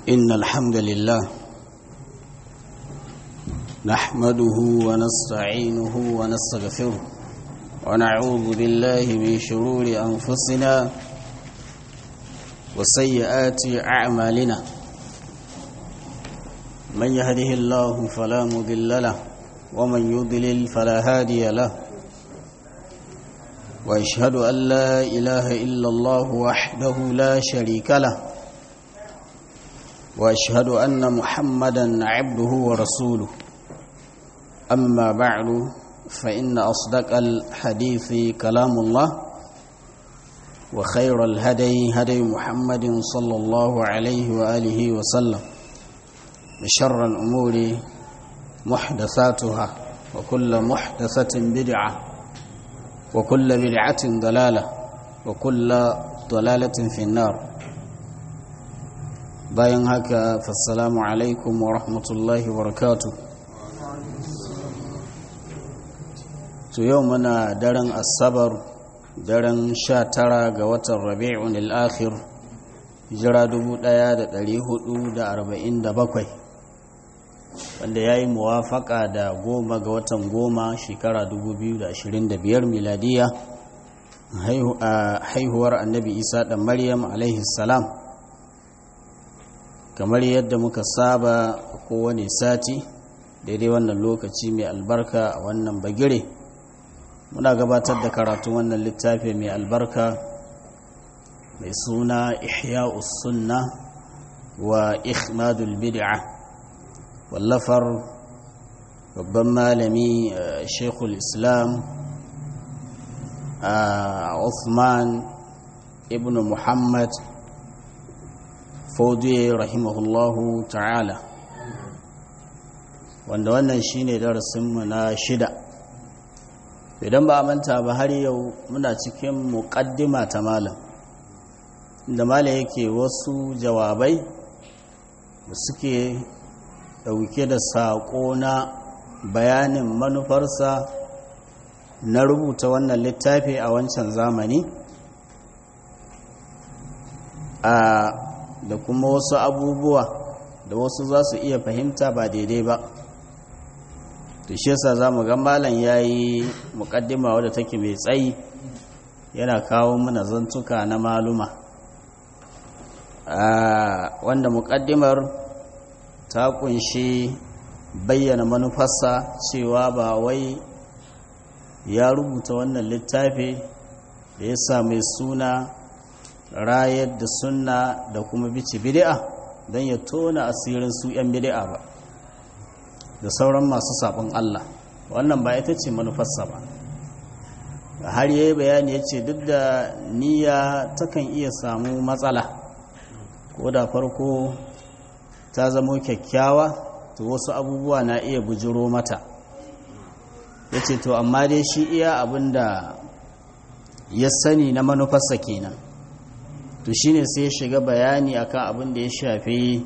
إن الحمد لله نحمده ونستعينه ونستغفره ونعوذ بالله من شرور أنفسنا وسيئات أعمالنا من يهده الله فلا مضل له ومن يضلل فلا هادي له واشهد ان لا اله الا الله وحده لا شريك له واشهد ان محمدا عبده ورسوله اما بعد فان اصدق الحديث كلام الله وخير الهدي هدي محمد صلى الله عليه واله وسلم وشر الامور محدثاتها وكل محدثه بدعه وكل بدعة ضلالة وكل ضلالة في النار bayan haka fassalamu alaikum wa rahmatullahi wa barakatu to yau muna daren asabar daren sha tara ga watan rabi'un al'akhir hijira 1447 wanda ya yi muwafaka da goma ga watan goma shekara 2025 miladiya haihuwar annabi isa da maryam salam kamar yadda muka saba kowane sati daidai wannan lokaci mai albarka a wannan bagire muna gabatar da karatun wannan littafi mai albarka mai suna ihya'us sunna wa ikhmadul bid'ah wallafar babban malami shekul islam Uthman ibn muhammad faudiye rahimahullahu ta'ala wanda wannan shine darasinmu na shida idan ba a manta ba har yau muna cikin muƙaddima ta malam inda malam yake wasu jawabai da suke dauke da saƙo na bayanin manufarsa na rubuta wannan littafi a wancan zamani a da kuma wasu abubuwa da wasu za su iya fahimta ba daidai ba da shi yasa za mu ga malam ya yi muƙaddima wadda take mai tsayi yana kawo mana zantuka na maluma wanda muƙaddimar ta kunshi bayyana manufarsa cewa ba wai ya rubuta wannan littafi da ya sa mai suna rayar da sunna da kuma bici bid'a don ya tona asirin su 'yan bid'a ba da sauran masu sabon Allah wannan ba ita ce manufarsa ba har yayi bayani ya ce duk da niyya takan iya samu matsala ko da farko ta zamo kyakkyawa to wasu abubuwa na iya bujiro mata ya ce to amma dai shi iya abinda ya sani na manufarsa kenan to shine sai ya shiga bayani akan abin da ya shafi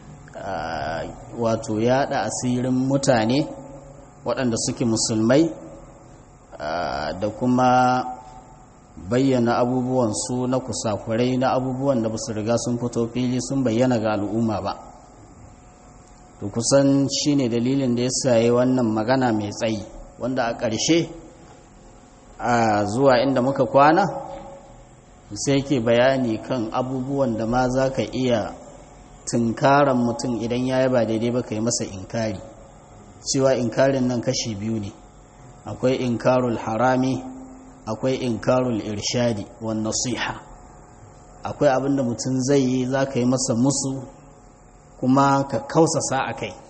wato yada asirin mutane waɗanda suke musulmai da kuma bayyana abubuwan su na kusakurai na abubuwan da ba su riga sun fito fili sun bayyana ga al'umma ba to kusan shine dalilin da ya saye wannan magana mai tsayi wanda a ƙarshe a zuwa inda muka kwana sai ke bayani kan abubuwan da ma za ka iya tunkaran mutum idan ya yi ba daidai ba ka yi masa inkari cewa inkarin nan kashi biyu ne akwai inkarul harami akwai inkarul irshadi wa nasiha akwai abin da mutum zai yi za ka yi masa musu kuma ka kausasa a kai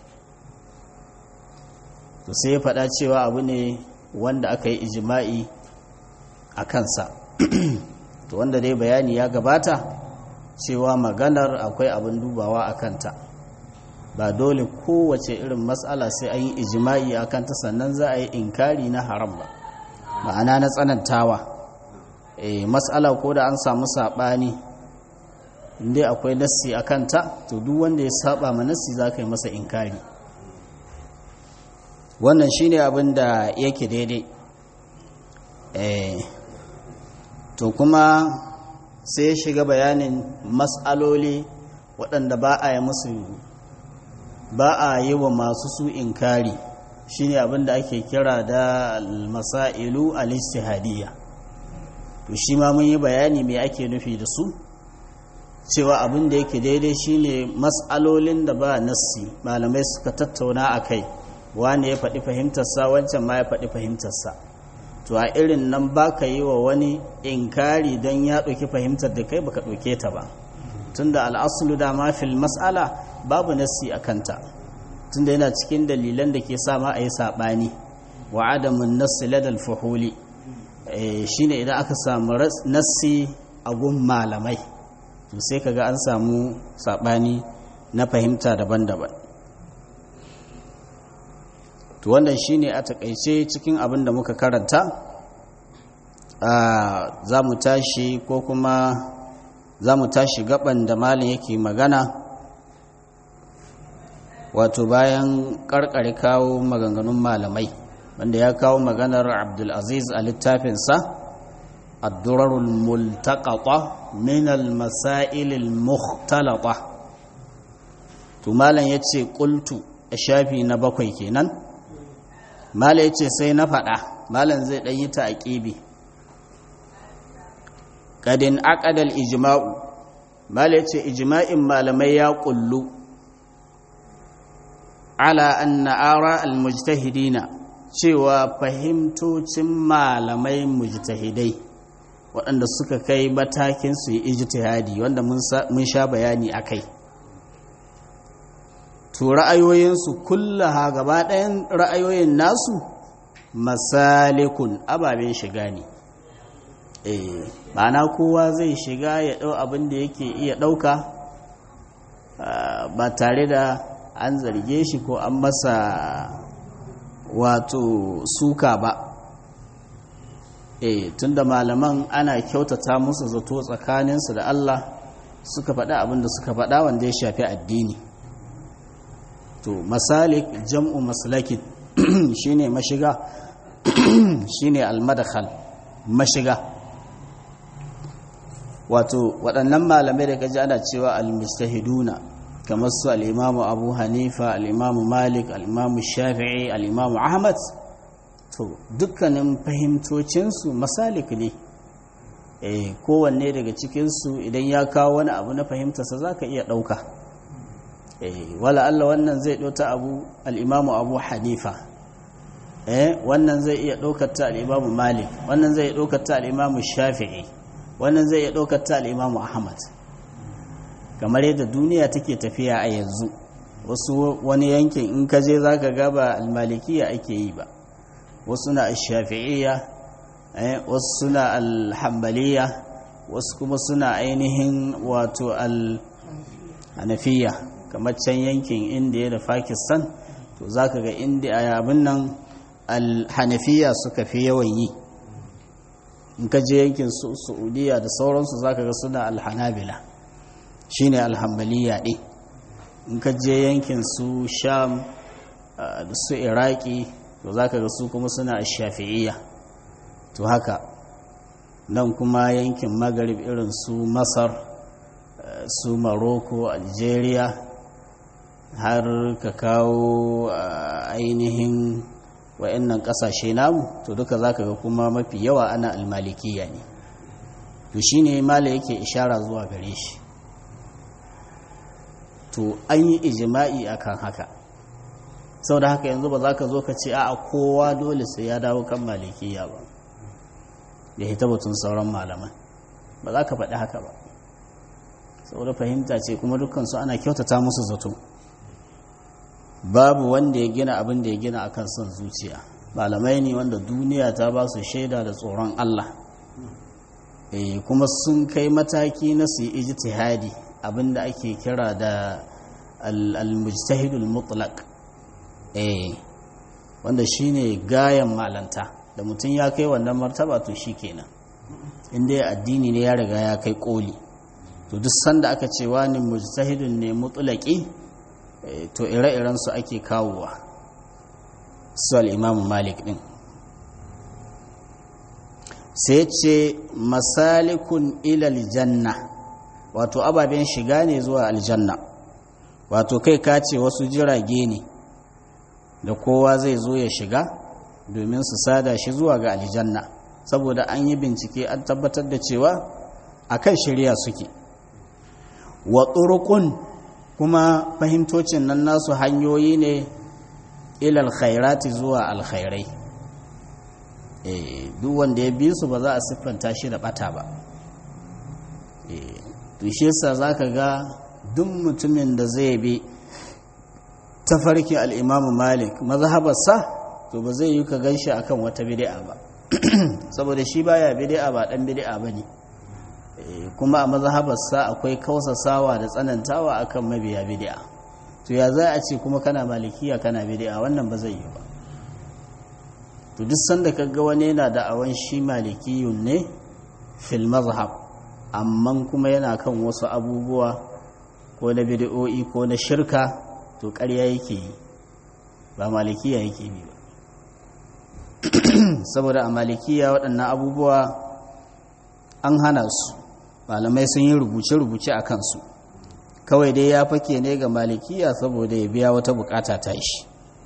to sai ya faɗa cewa abu ne wanda aka yi ijima'i a kansa to wanda dai bayani ya gabata cewa maganar akwai abin dubawa a kanta ba dole kowace irin matsala sai an yi ijima'i a kanta sannan za a yi inkari na haram ba ma'ana na tsanantawa e, matsala ko da an samu saɓani inda akwai nassi a kanta to duk wanda ya saba ma nassi za ka yi masa inkari wannan shine abin da yake daidai to kuma sai ya shiga bayanin matsaloli waɗanda ba a yi musu ba a yi wa masu su inkari shine abin da ake kira da masailu al-istihadiyya to shi ma mun yi bayani me ake nufi da su cewa abin da yake daidai shine mas'alolin da ba nassi malamai suka tattauna a kai wani ya faɗi fahimtarsa wancan ma ya faɗi fahimtarsa to a irin nan ba ka yi wa wani inkari don ya ɗauki fahimtar da kai baka ɗauke ta ba tunda al'asulu da ma fil mas'ala babu nassi a kanta tunda yana cikin dalilan da ke sama a yi saɓani wa adamun nassi ladal fuhuli shine idan aka samu nassi a gun malamai to sai kaga an samu saɓani na fahimta daban-daban to wannan shine a takaice cikin abin da muka karanta za mu tashi ko kuma za mu tashi gaban da malin yake magana wato bayan karkare kawo maganganun malamai wanda ya kawo maganar abdulaziz a littafinsa addurarul multaqata min al-masail al-mukhtalata to malam yace qultu a shafi na bakwai kenan malam yace sai na faɗa malam zai ɗan yi ta aqibi kadin aqadal ijma'u malam yace ijma'in malamai ya kullu ala anna ara al-mujtahidina cewa fahimtocin malamai mujtahidai waɗanda suka kai matakin su yi ijtihadi wanda mun sha bayani a kai to ra'ayoyinsu kullaha gaba ɗayan ra'ayoyin nasu masalikun ababen shiga ne eh ma'ana kowa zai shiga ya ɗau abin da yake iya ɗauka ba tare da an zarge shi ko an masa wato suka ba eh tunda malaman ana kyautata musu zato tsakaninsu da Allah suka faɗa abin da suka faɗa wanda ya shafi addini to masalik jam'u maslakin shine mashiga shine almadakhal mashiga wato waɗannan malamai da kaji ana cewa almustahiduna kamar su al'imamu abu hanifa al'imamu malik al'imamu shafi'i al'imamu ahmad to dukkanin fahimtocinsu masalik ne eh kowanne daga cikinsu idan ya kawo wani abu na fahimtarsa za ka iya ɗauka eh wala Allah wannan zai ɗauta abu al'imamu abu hanifa eh wannan zai iya ɗaukar ta al'imamu malik wannan zai iya ɗaukar ta al'imamu shafi'i wannan zai iya ɗaukar ta al'imamu ahmad kamar yadda duniya take tafiya a yanzu wasu wani yankin in ka je za ka gaba almalikiya ake yi ba wasu na shafi'iyya wasu suna alhambaliya wasu kuma suna ainihin wato alhanafiya kamar can yankin indiya da pakistan to za ka ga indiya abin nan alhanafiya suka fi yawan yi in ka je yankin saudiya da sauransu za ka ga suna alhanabila shine alhambaliya ɗin in ka je yankin su sham da su iraki to za ka ga su kuma suna shafi'iyya to haka nan kuma yankin magarib irin su masar su maroko algeria har ka kawo ainihin wa'annan kasashe namu to duka za ka ga kuma mafi yawa ana almalikiya ne to shine mala yake ishara zuwa gare shi to an yi ijima'i akan haka sau da haka yanzu ba za ka zo ka ce a kowa dole sai ya dawo kan malikiya ba ya hita batun sauran malaman ba za ka faɗi haka ba saboda fahimta ce kuma dukansu ana kyautata musu zato babu wanda ya gina abin da ya gina akan son zuciya malamai ne wanda duniya ta ba su shaida da tsoron Allah e, kuma sun kai mataki na su yi ijtihadi abin da ake kira da al-mujtahidul mutlaq eh wanda shine gayan malanta da mutum ya kai wannan martaba to shikenan inda ya addini ne ya riga ya kai koli to duk sanda aka ce wani mujtahidun ne mutlaqi to ire-iren su ake kawowa su al-imam malik din sai ce masalikun ilal janna wato ababen shiga ne zuwa aljanna wato kai ka ce wasu jirage ne da kowa zai zo ya shiga domin su sada shi zuwa ga aljanna saboda an yi bincike an tabbatar da cewa a kan shirya suke wa turukun kuma fahimtocin nan nasu hanyoyi ne ilal khairati zuwa alkhairai duk wanda ya bi su ba za a siffanta shi da bata ba to shi yasa zaka ga duk mutumin da zai bi tafarkin al-Imam Malik mazhabarsa to ba zai yi ka ganshi akan wata bid'a ba saboda shi baya bid'a ba dan bid'a bane kuma a mazhabarsa akwai kausasawa da tsanantawa akan mabiya bid'a to ya za a ce kuma kana malikiya kana bid'a wannan ba zai yi ba to duk sanda kaga wani yana da awan shi malikiyun ne fil mazhab amma kuma yana kan wasu abubuwa ko na bid'o'i ko na shirka to ƙarya yake yi ba malikiya yake yi ba saboda a malikiya waɗannan abubuwa an hana su malamai sun yi rubuce-rubuce a kansu kawai dai ya fake ne ga malikiya saboda ya biya wata bukata ta shi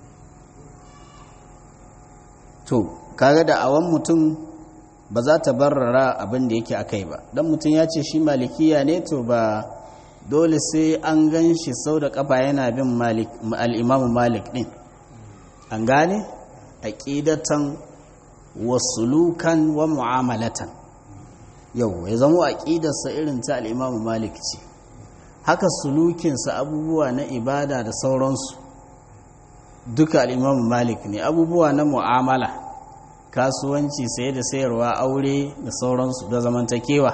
to kaga da awan mutum ba za ta barrara abin da yake akai ba don mutum ya ce shi malikiya ne to ba dole sai an gan shi sau da kafa yana bin al'imamu malik ɗin an gane aƙidatan wasulukan wa mu'amalatan yau ya zama aƙidarsa irin ta al'imamu malik ce haka sulukinsa abubuwa na ibada da sauransu duka al'imamu malik ne abubuwa na mu'amala kasuwanci saye da sayarwa aure da sauransu da zamantakewa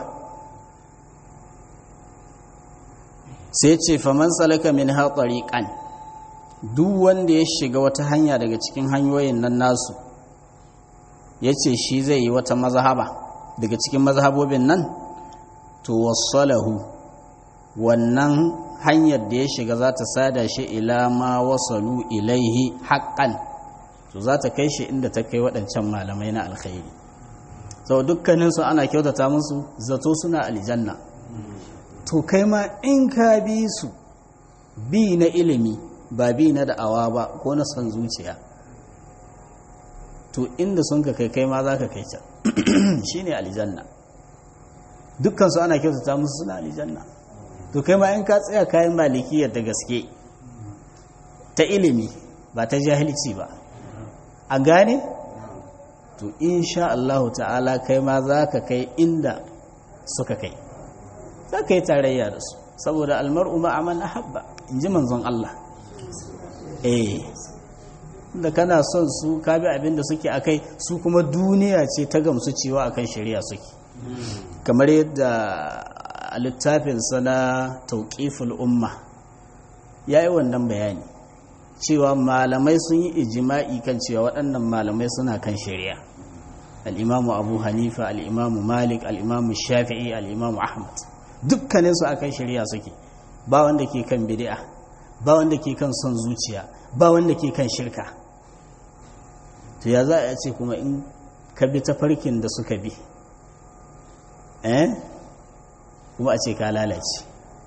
sai ce faman salaka min haƙari ƙan duk wanda ya shiga wata hanya daga cikin hanyoyin nan nasu ya ce shi zai yi wata mazhaba daga cikin mazhabobin nan to wasalahu wannan hanyar da ya shiga za ta sada shi ila ma wasalu ilaihi haƙƙan to za ta kai shi inda ta kai waɗancan malamai na alkhairi sau dukkaninsu ana kyautata musu zato suna aljanna to kai ma in ka bi su bi na ilimi ba bi na da'awa ba ko na son zuciya to inda sun ka kai kai ma za ka kai can shi ne aljanna dukkansu ana kyautata musu suna aljanna to kai ma in ka tsaya kayan malikiyar da gaske ta ilimi ba ta jahilci ba a gane to insha Allah ta'ala kai ma za ka kai inda suka kai za ka yi tarayya da su saboda almar'u ma'aman ahabba in ji manzon Allah eh da kana son su ka bi abin da suke akai su kuma duniya ce ta gamsu cewa akan shari'a suke kamar yadda a littafinsa na tauƙiful umma ya yi wannan bayani cewa malamai sun yi ijima'i kan cewa waɗannan malamai suna kan shari'a al'imamu abu hanifa al'imamu malik al'imamu shafi'i al'imamu ahmad dukkaninsu a kan shari'a suke ba wanda ke kan bidi'a ba wanda ke kan son zuciya ba wanda ke kan shirka to ya za a ce kuma in ka bi ta farkin da suka bi eh kuma a ce ka lalace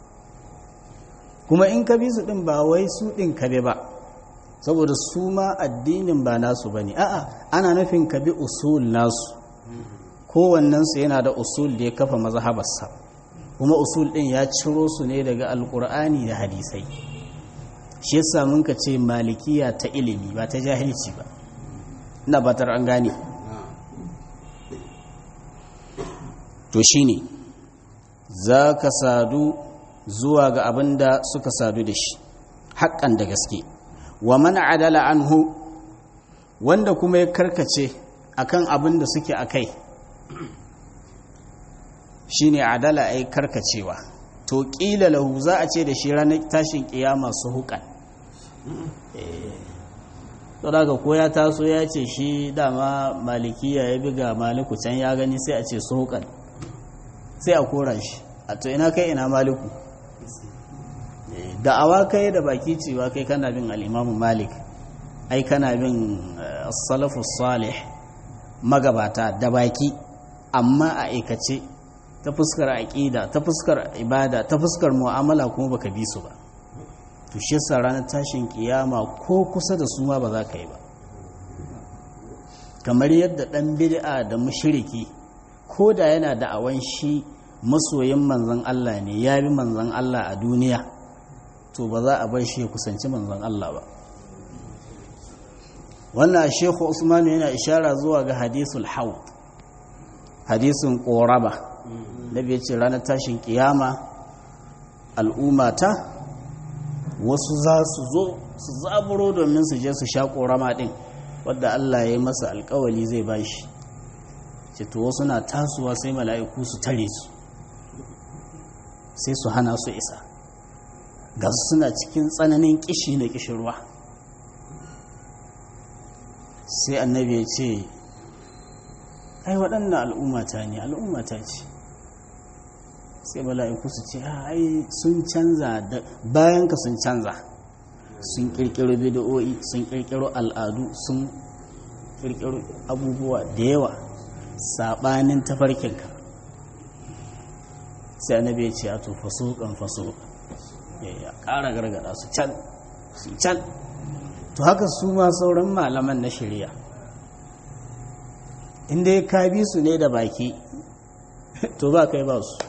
kuma in ka bi su ɗin ba wai su ɗin ka bi ba saboda su ma addinin ba nasu ba ne a'a ana nufin ka bi usul nasu kowannensu yana da usul da ya kafa mazhabarsa kuma usul ɗin ya ciro su ne daga alkur'ani da hadisai shi yasa mun ka ce malikiya ta ilimi ba ta jahilci ba ina batar an gane to shine za ka sadu zuwa ga abin da suka sadu da shi haƙƙan da gaske wa mana adala anhu wanda kuma ya karkace akan abin da suke a kai shine adala ai karkacewa to ƙila lahu za a ce da shi ranar tashin ƙiyama su hukan daga ko ya taso ya ce shi dama malikiya ya biga maliku can ya gani sai a ce su hukan sai a kora shi a to ina kai ina maliku da'awa kai da baki cewa kai kana bin al'imamu malik ai kana bin salafu salih magabata da baki amma a aikace ta fuskar aƙida ta fuskar ibada ta fuskar mu'amala kuma baka bi su ba to shi yasa ranar tashin kiyama ko kusa da su ma ba za ka yi ba kamar yadda ɗan bid'a da mushriki ko da yana da awan shi masoyin manzon Allah ne ya bi manzon Allah a duniya to ba za a bar shi ya kusanci manzon Allah ba wannan shekhu usmanu yana ishara zuwa ga hadisul haud hadisin ƙoraba da bai ce ranar tashin kiyama al'ummata wasu za su zo su zaburo domin su je su sha ƙorama ɗin wadda Allah ya yi masa alkawali zai ba shi to wasu na tasowa sai mala'iku su tare su sai su hana su isa ga suna cikin tsananin kishi na kishirwa sai annabi ya ce ai waɗannan al'ummata ne al'ummata ce sai mala'iku su ce ai sun canza bayan ka sun canza sun ƙirƙiro bidiyo'i sun ƙirƙiro al'adu sun ƙirƙiro abubuwa da yawa saɓanin tafarkinka sai annabi ya ce a to fasuƙan fasuƙan ya ƙara gargada su can su can to haka su ma sauran malaman na shirya inda ya kabi su ne da baki to ba kai ba su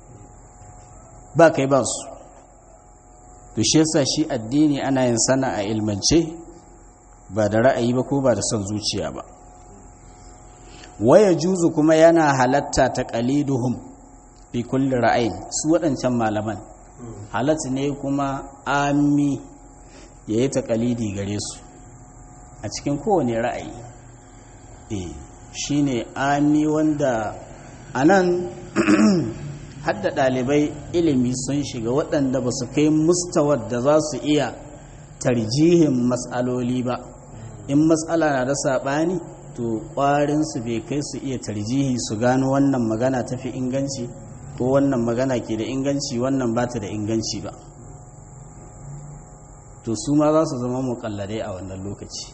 ba kai ba su to shi yasa shi addini ana yin sana a ilmance ba da ra'ayi ba ko ba da son zuciya ba waya juzu kuma yana halatta ta qaliduhum fi kulli ra'ayin su waɗancan malaman halatta ne kuma ami ya yi taƙalidi gare su a cikin kowane ra'ayi e shi ne ami wanda a nan hadda ɗalibai ilimi sun shiga waɗanda ba su kai mustawar da za su iya tarjihin matsaloli ba in matsala na da saɓani to ƙwarinsu bai kai su iya tarjihi su gano wannan magana tafi inganci ko wannan magana ke da inganci wannan ba ta da inganci ba to su ma za su zama mukalladai a wannan lokaci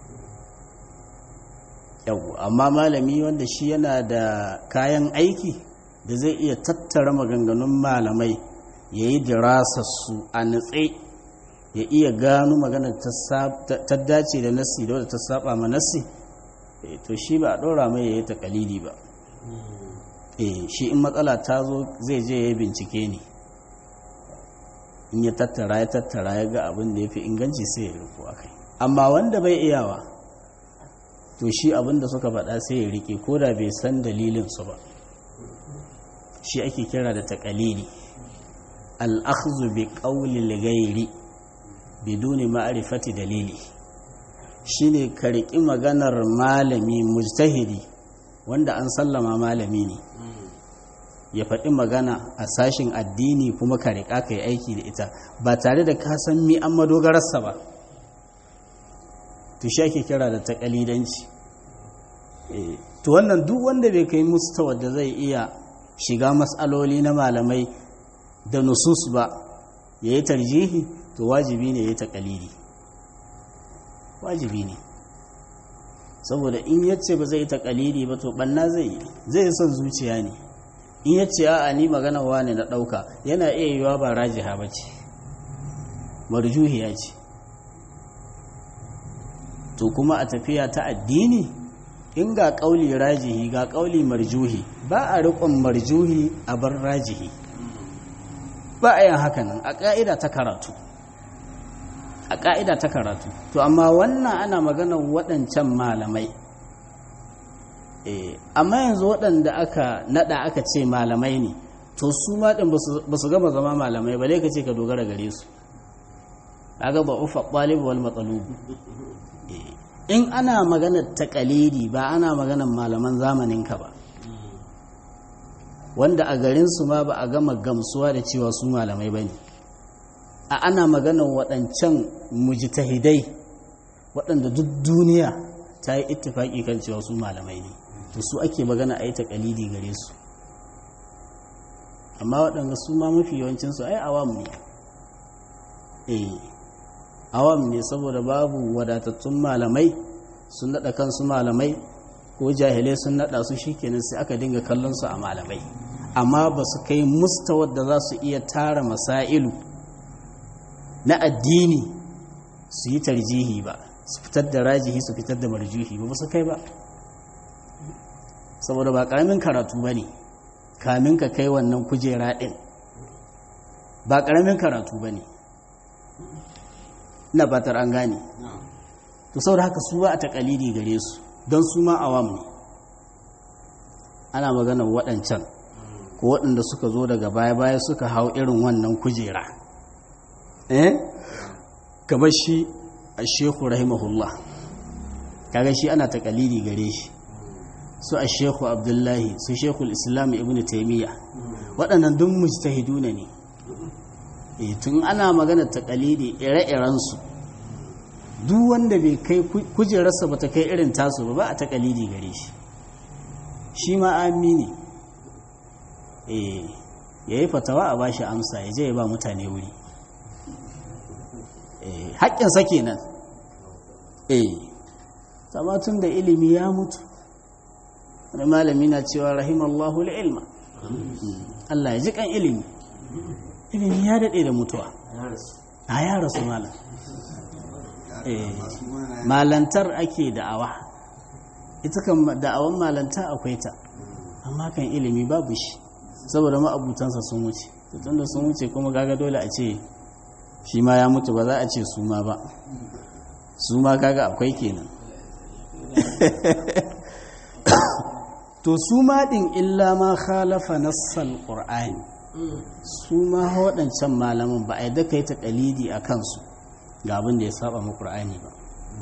yau amma malami wanda shi yana da kayan aiki da zai iya tattara maganganun malamai ya yi dirasarsu a natse ya iya gano magana ta dace da nassi da wadda ta saba ma nassi to shi ba a ɗora mai ya yi takalidi ba shi in matsala ta zo zai je ya bincike ne in ya tattara ya tattara ya ga abin da ya fi inganci sai ya riko a kai amma wanda bai iyawa to shi abin da suka faɗa sai ya rike ko da bai san dalilinsu ba shi ake kira da taƙalili al'akhzu bi ƙaulil gairi biduni ma'arifati dalili shine ka riƙi maganar malami mujtahidi wanda an sallama malami ne ya faɗi magana a sashin addini kuma ka riƙa ka yi aiki da ita ba tare da ka san mi an madogararsa ba to shi ake kira da taƙalidanci to wannan duk wanda bai kai mustawa da zai iya shiga matsaloli na malamai da nusus ba ya yi tarjihi to wajibi ne ya yi taƙalidi wajibi ne saboda in yace ba zai yi taƙalidi ba to ɓanna zai yi zai son zuciya ne in ya ce a ni magana wane na ɗauka yana iya yiwa ba rajiha ba ce marjuhiya ce to kuma a tafiya ta addini in ga ƙauli rajihi ga ƙauli marjuhi ba a riƙon marjuhi a bar rajihi ba a yin hakanan a ƙa'ida ta karatu a ƙa'ida ta karatu to amma wannan ana maganar waɗancan malamai amma yanzu waɗanda aka naɗa aka ce malamai ne to su maɗin ba su gama zama malamai ba ka ce ka dogara gare su aga ba ufa ɓalibu wal matsalubu in ana maganar taƙalidi ba ana maganar malaman zamaninka ba wanda a garinsu ma ba a gama gamsuwa da cewa su malamai ba ne a ana maganar waɗancan mujtahidai waɗanda duk duniya ta yi ittifaƙi kan cewa su malamai ne to su ake magana a yi taƙalidi gare su amma waɗanda su ma mafi yawancinsu ai awam ne eh awam ne saboda babu wadatattun malamai sun naɗa kansu malamai ko jahilai sun naɗa su shikenan sai aka dinga kallon su a malamai amma ba su kai mustawar da za su iya tara masailu na addini su yi tarjihi ba su fitar da rajihi su fitar da marjuhi ba su kai ba saboda ba ƙaramin karatu ba ne kamin ka kai wannan kujera ɗin ba ƙaramin karatu ba ne na batar an gane to saboda haka su ba a taƙalidi gare su don su ma awam ne ana maganar waɗancan ko waɗanda suka zo daga baya-baya suka hau irin wannan kujera eh kamar shi a shehu rahimahullah kaga shi ana taƙalidi gare shi su a shehu abdullahi su shehu islam ibn taimiyya waɗannan duk mujtahiduna ne e tun ana magana taƙalidi ire-irensu duk wanda bai kai kujerarsa ba ta kai irin tasu ba ba a taƙalidi gare shi shi ma amini e ya yi fatawa a bashi amsa ya je ya ba mutane wuri haƙƙinsa kenan e tun da ilimi ya mutu wani malami na cewa rahimallahu ilma Allah ya ji kan ilimi ilimi ya daɗe da mutuwa a ya rasu malam malantar ake da'awa ita kan da'awan malanta akwai ta amma kan ilimi babu shi saboda ma'abutansa sun wuce tun da sun wuce kuma gaga dole a ce shi ma ya mutu ba za a ce su ma ba su ma kaga akwai kenan to su ma ɗin illa ma khalafa nassal ƙur'ani su ma waɗancan malaman ba a yi daka yi ta ɗalidi a kansu ga abin da ya saba ma ƙur'ani ba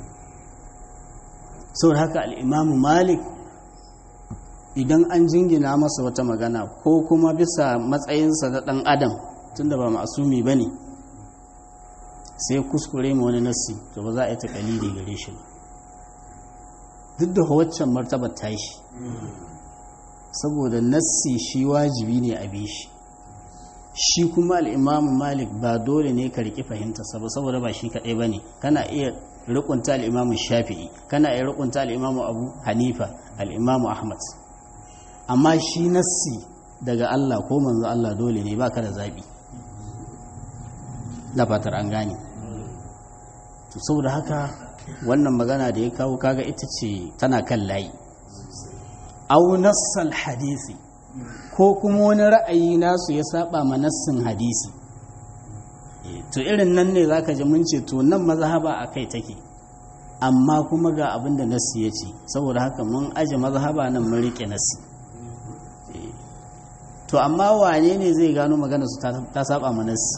sau haka al'imamu malik idan an jingina masa wata magana ko kuma bisa matsayinsa na ɗan adam tunda ba ma'asumi ba ne sai kuskure ma wani nassi to ba za a yi ta ɗalidi gare shi ba duk da waccan martabar ta shi saboda nassi shi wajibi ne a bi shi shi kuma al'imamu malik ba dole ne ka riƙi fahimtarsa ba saboda ba shi kaɗai ba ne kana iya rikunta al'imamu shafi'i kana iya rikunta al'imamu abu hanifa al'imamu ahmad amma shi nassi daga allah ko manzo allah dole ne ba ka da zaɓi da fatar an gane to saboda haka wannan magana da ya kawo kaga ita ce tana kan layi au nassal hadisi ko kuma wani ra'ayi nasu ya saba ma nassin hadisi to irin nan ne zaka ji mun ce to nan mazhaba a kai take amma kuma ga abin da nassi ya ce saboda haka mun aje mazhaba nan mun rike nassi to amma wane ne zai gano magana su ta saba ma nassi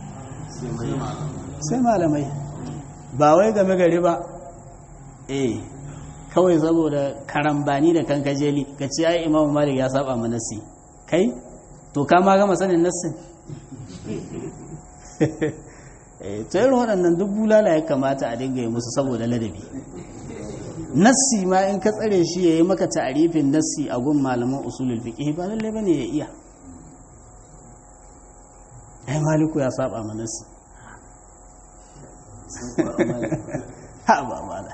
sai malamai ba wai game gari ba eh kawai saboda karambani da kankajeli ka ce ai imamu malik ya saba ma nassi kai to ka ma gama sanin nassin to irin waɗannan duk bulala ya kamata a dinga yi musu saboda ladabi nassi ma in ka tsare shi ya yi maka ta'arifin nassi a gun malaman usulul fiqh ba lalle bane ya iya ai maliku ya saba ma nassi ha ba mala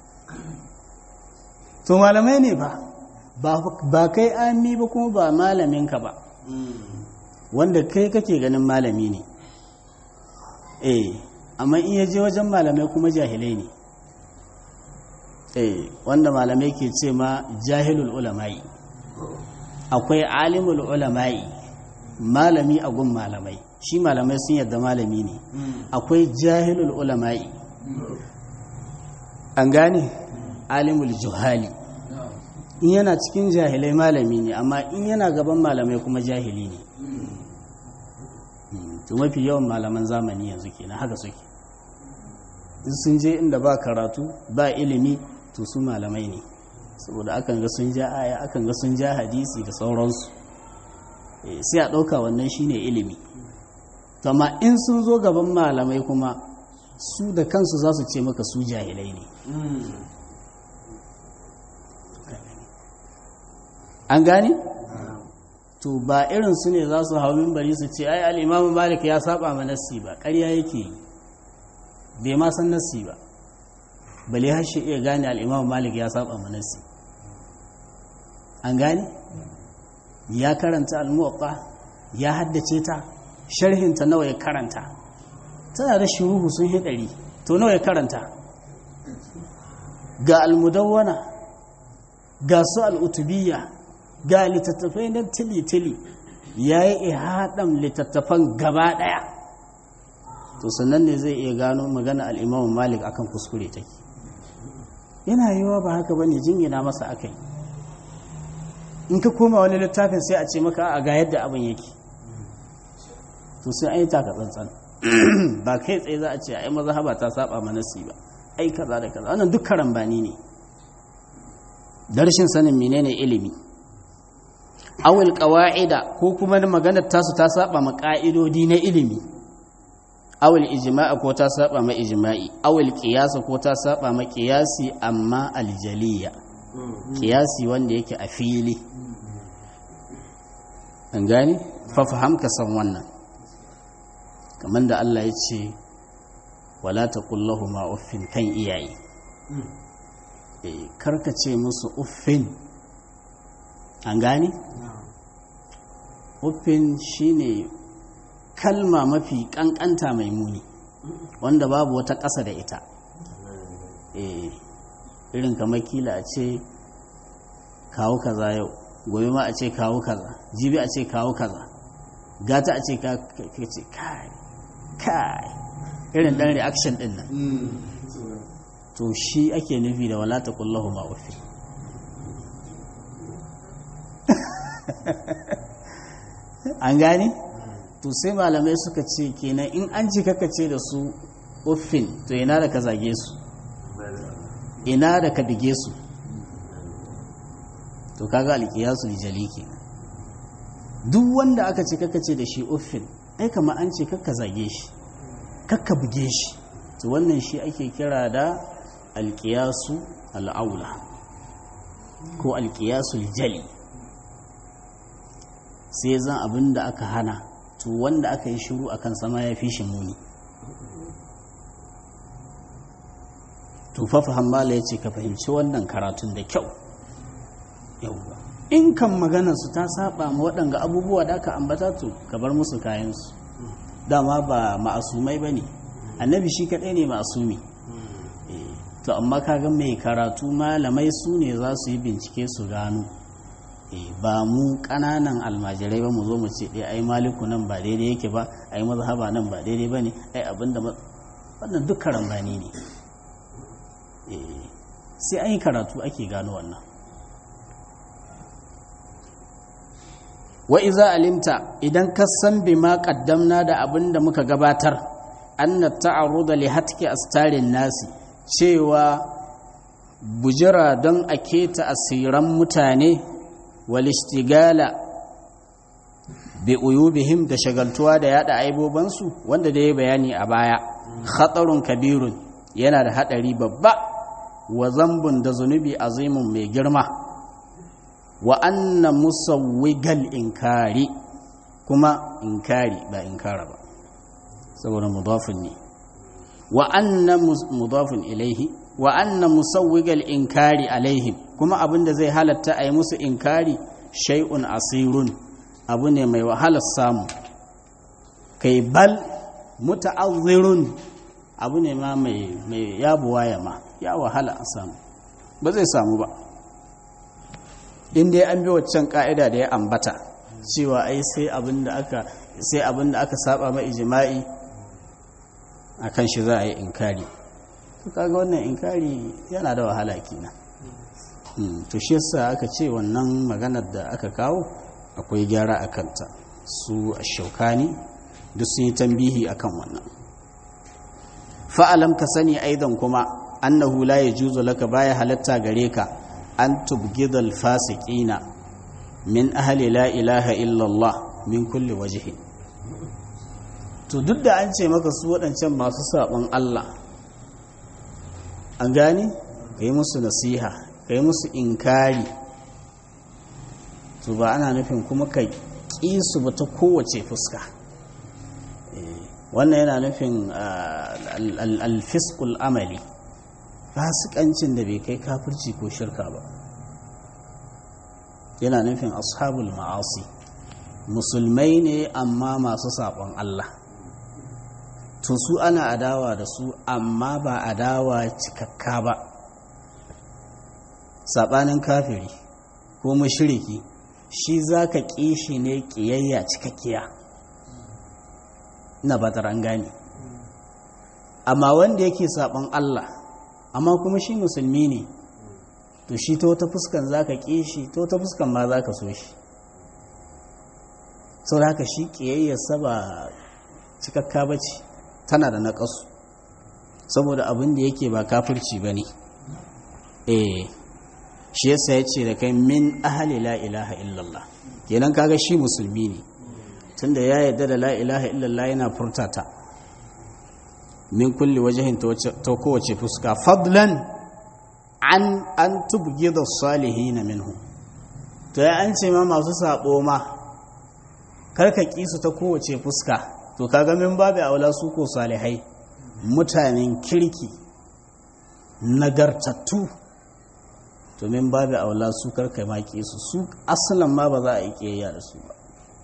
to malamai ne ba ba kai ami ba kuma ba malaminka ba wanda kai kake ganin malami ne eh amma in yaje wajen malamai kuma jahilai ne eh wanda malamai ke ce ma jahilul ulama'i akwai alimul ulama'i malami a gun malamai shi malamai sun yadda malami ne akwai jahilul ulama'i an gane alimul juhali in yana cikin jahilai malami ne amma in yana gaban malamai kuma jahili ne to mafi yawan malaman zamani yanzu kenan haka suke in sun je inda ba karatu ba ilimi to su malamai ne saboda akan ga sun ja aya akan ga sun ja hadisi da sauransu sai a ɗauka wannan shine ilimi to amma in sun zo gaban malamai kuma su da kansu za su ce maka su jahilai ne an gane? to ba irin su ne za su hau mimbari su ce ai al'imamu malik ya saba ma nassi ba ƙarya yake yi bai ma san nassi ba bale har shi iya gane al'imamu malik ya saba ma nassi an gane? ya karanta almuwatta ya haddace ta sharhinta nawa ya karanta tana da shuruhu sun hidari to nawa ya karanta ga almudawwana ga su al'utubiyya ga littattafai na tili-tili ya yi ihaɗan littattafan gaba ɗaya to sannan ne zai iya gano magana al'imamun malik akan kuskure take yana yiwa ba haka ba ne jingina masa aka yi in ka koma wani littafin sai a ce maka a ga yadda abin yake to sai an yi taka tsantsan ba kai tsaye za a ce ai mazhaba ta saba manasi ba ai kaza da kaza wannan duk karambani ne da rashin sanin menene ilimi awil qawaida ko kuma maganar tasu ta saba ma ka'idodi na ilimi awil ijma'a ko ta saba ma ijma'i awil qiyas ko ta saba ma qiyasi amma aljaliya qiyasi wanda yake a fili an gane fa faham ka san wannan kamar da Allah ya ce wala taqul ma uffin kan iyaye eh karkace musu uffin an gane uffin shine kalma mafi kankanta mai muni wanda babu wata ƙasa da ita eh irin kamar kila a ce kawo kaza yau gobe ma a ce kawo kaza jibi a ce kawo kaza gata a ce ka ce kai kai irin dan reaction din nan to shi ake nufi da wala taqullahu ma ufi an gane to sai malamai suka ce kenan in an ji kaka ce da su uffin to ina da ka zage su ina da ka bige su to kaga alkiyasu lijali kenan duk wanda aka ce kaka ce da shi uffin ai kama an ce kakka zage shi kakka buge shi to wannan shi ake kira da alkiyasu al'aula ko alkiyasu lijali sai zan abin da aka hana to wanda aka yi shiru a kan sama ya fi shi muni tufafa hambala ya ce ka fahimci wannan karatun da kyau yauwa in kan maganarsu ta saba ma waɗanga abubuwa da aka ambata to ka bar musu kayansu dama ba ma'asumai ba ne annabi shi kaɗai ne ma'asumi to amma kaga mai karatu malamai su ne za su yi bincike su gano ba mu ƙananan almajirai ba mu zo mu ce ɗaya ai maliku nan ba daidai yake ba ai mazhaba nan ba daidai ba ne ai abinda wannan duk karambani ne sai an yi karatu ake gano wannan wa iza alimta idan ka san bima qaddamna da abin da muka gabatar anna ta'arruda li hatki astarin nasi cewa bujira don a keta asiran mutane wal istigala bi uyubihim da shagaltuwa da yada aibobansu wanda da ya bayani a baya khatarun kabirun yana da hadari babba wa zambun da zunubi azimun mai girma wa anna musawwigal inkari kuma inkari ba inkara ba saboda mudafin ne wa anna mudafin ilaihi wa anna musawwigal inkari alaihim kuma abinda zai halatta a yi musu inkari shay'un asirun abu ne mai wahalar samu kai bal muta'azzirun abu ne ma mai yabuwa ya ma ya wahala a samu ba zai samu ba in dai an bi waccan ka'ida da ya ambata cewa ai sai abin da aka sai abin da aka saba ma ijma'i akan shi za a yi inkari to kaga wannan inkari yana da wahala kenan to shi yasa aka ce wannan maganar da aka kawo akwai gyara a kanta su ashaukani duk sun yi tambihi akan wannan fa'alam ka sani aidan kuma annahu la yajuzu laka baya halatta gare ka an tubgidal fasiqina min ahli la ilaha illallah min kulli wajhi to duk da an ce maka su waɗancan masu saɓon Allah an gane ka yi musu nasiha ka yi musu inkari to ba ana nufin kuma ka ƙi su ba ta kowace fuska wannan yana nufin alfiskul amali fasikancin da bai kai kafirci ko shirka ba yana nufin ashabul ma'asi musulmai ne amma masu saɓon Allah to su ana adawa da su amma ba adawa cikakka ba saɓanin kafiri ko mashiriki shi za ka ƙi shi ne ƙiyayya cikakkiya na batar an gane amma wanda yake saɓon Allah amma kuma shi musulmi ne to shi ta wata fuskan za ka ƙi shi ta wata fuskan ma za ka so shi sau da haka shi ƙiyayyarsa ba cikakka ba ce tana da naƙasu saboda abin da yake ba kafirci ba ne eh shi yasa ya ce da kai min ahali la ilaha illallah kenan kaga shi musulmi ne tunda ya yarda da la ilaha illallah yana furtata min kulli wajahin ta kowace fuska fadlan an an tubgida salihin minhu to ya an ce ma masu sabo ma karka kisu ta kowace fuska to kaga min babu aula su ko salihai mutanen kirki nagartattu to min babu aula su karka ma kisu su asalan ma ba za a yi kiyayya da su ba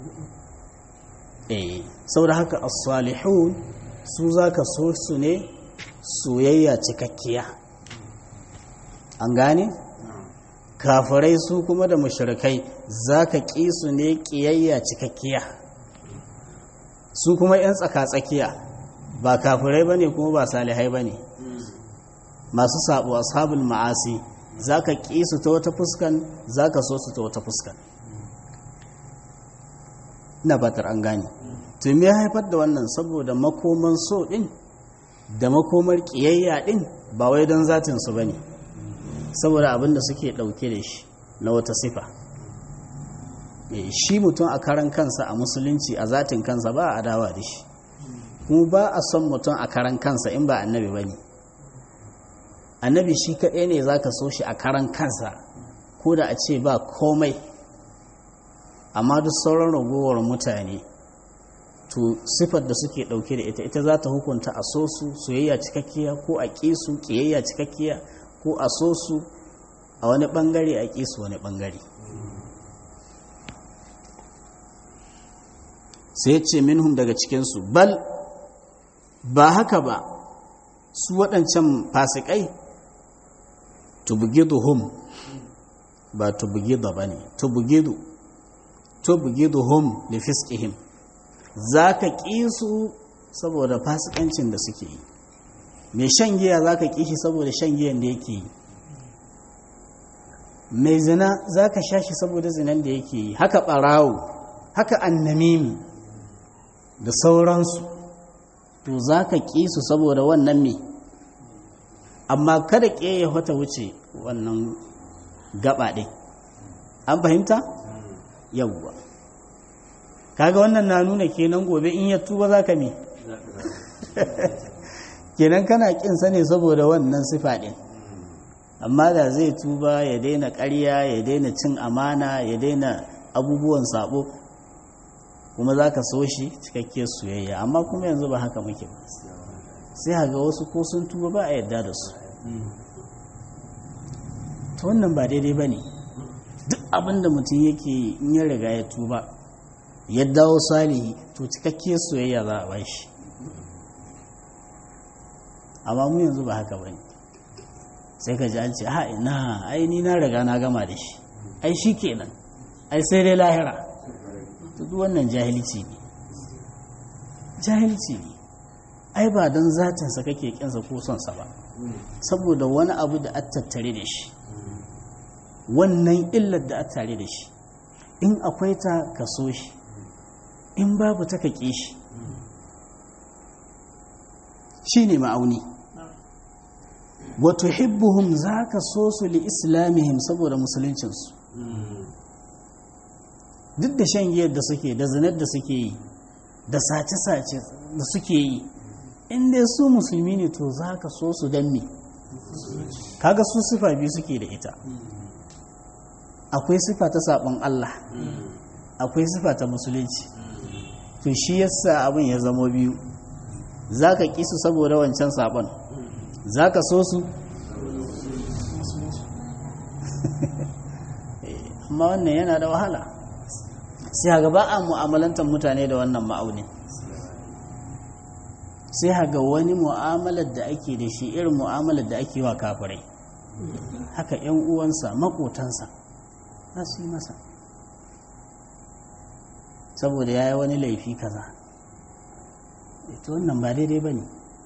eh saboda haka as-salihun su zaka so su ne soyayya cikakkiya an gane kafirai su kuma da mushrikai zaka ƙi su ne ƙiyayya cikakkiya su kuma 'yan tsaka-tsakiya ba kafirai bane kuma ba salihai bane masu sabo ashabul ma'asi zaka ƙi su ta wata fuskan zaka so su ta wata fuskan ina fatar an gane to me ya haifar da wannan saboda makoman so din da makomar ƙiyayya din ba wai don zatinsu ba ne saboda abin da suke ɗauke da shi na wata sifa shi mutum a karan kansa a musulunci a zatin kansa ba a adawa da shi kuma ba a son mutum a karan kansa in ba annabi ba ne annabi shi kaɗai ne za ka so shi a karan kansa ko da a ce ba komai amma duk sauran ragowar mutane to sifar da suke ɗauke da ita ita za ta hukunta a so su soyayya cikakkiya ko a ƙi su ƙiyayya cikakkiya ko a so su a wani ɓangare a ƙi su wani ɓangare sai ce minhum daga cikinsu bal ba haka ba su waɗancan fasikai tubugiduhum ba tubugida ba ne tubugidu tubugiduhum li fiskihim za ka ƙi su saboda fasikancin da suke yi mai shan giya za ka ƙi shi saboda shan giyan da yake yi mai zina za ka sha shi saboda zinan da yake yi haka ɓarawo haka annamimi da sauransu to za ka ƙi su saboda wannan me amma kada ƙe ya wata wuce wannan gaba ɗin an fahimta yawwa kaga wannan na nuna kenan gobe in ya tuba za ka me kenan kana ƙinsa ne saboda wannan sifa ɗin amma da zai tuba ya daina ƙarya ya daina cin amana ya daina abubuwan sabo kuma za ka so shi cikakke soyayya amma kuma yanzu ba haka muke ba sai ga wasu ko sun tuba ba a yadda da su ta wannan ba daidai ba ne duk abinda mutum yake in ya riga ya tuba ya dawo salihi to cikakke soyayya za a ba shi amma mu yanzu ba haka ba ne sai ka ji an ce ha ina ai ni na riga na gama da shi ai shi kenan ai sai dai lahira duk wannan jahilci ne jahilci ne ai ba don zatinsa kake kinsa ko sonsa ba saboda wani abu da a tattare da shi wannan illar da a tare da shi in akwai ta ka so shi in babu ta ka ƙi shi shi ne ma'auni wato hibbuhum za ka so su li islamihim saboda musuluncinsu duk da shan giyar da suke da zinar da suke yi da sace-sace da suke yi inda su musulmi ne to za ka so su don me kaga su sifa biyu suke da ita akwai sifa ta sabon Allah akwai sifa ta musulunci to shi yasa abin ya zama biyu za ka ƙi su saboda wancan sabon za ka so su amma wannan yana da wahala sai haga ba a mu'amalantar mutane da wannan ma'aunin sai haga wani mu'amalar da ake da shi irin mu'amalar da ake wa kafirai haka 'yan uwansa makotansa za su yi masa saboda ya yi wani laifi kaza ita wannan ba daidai ba ne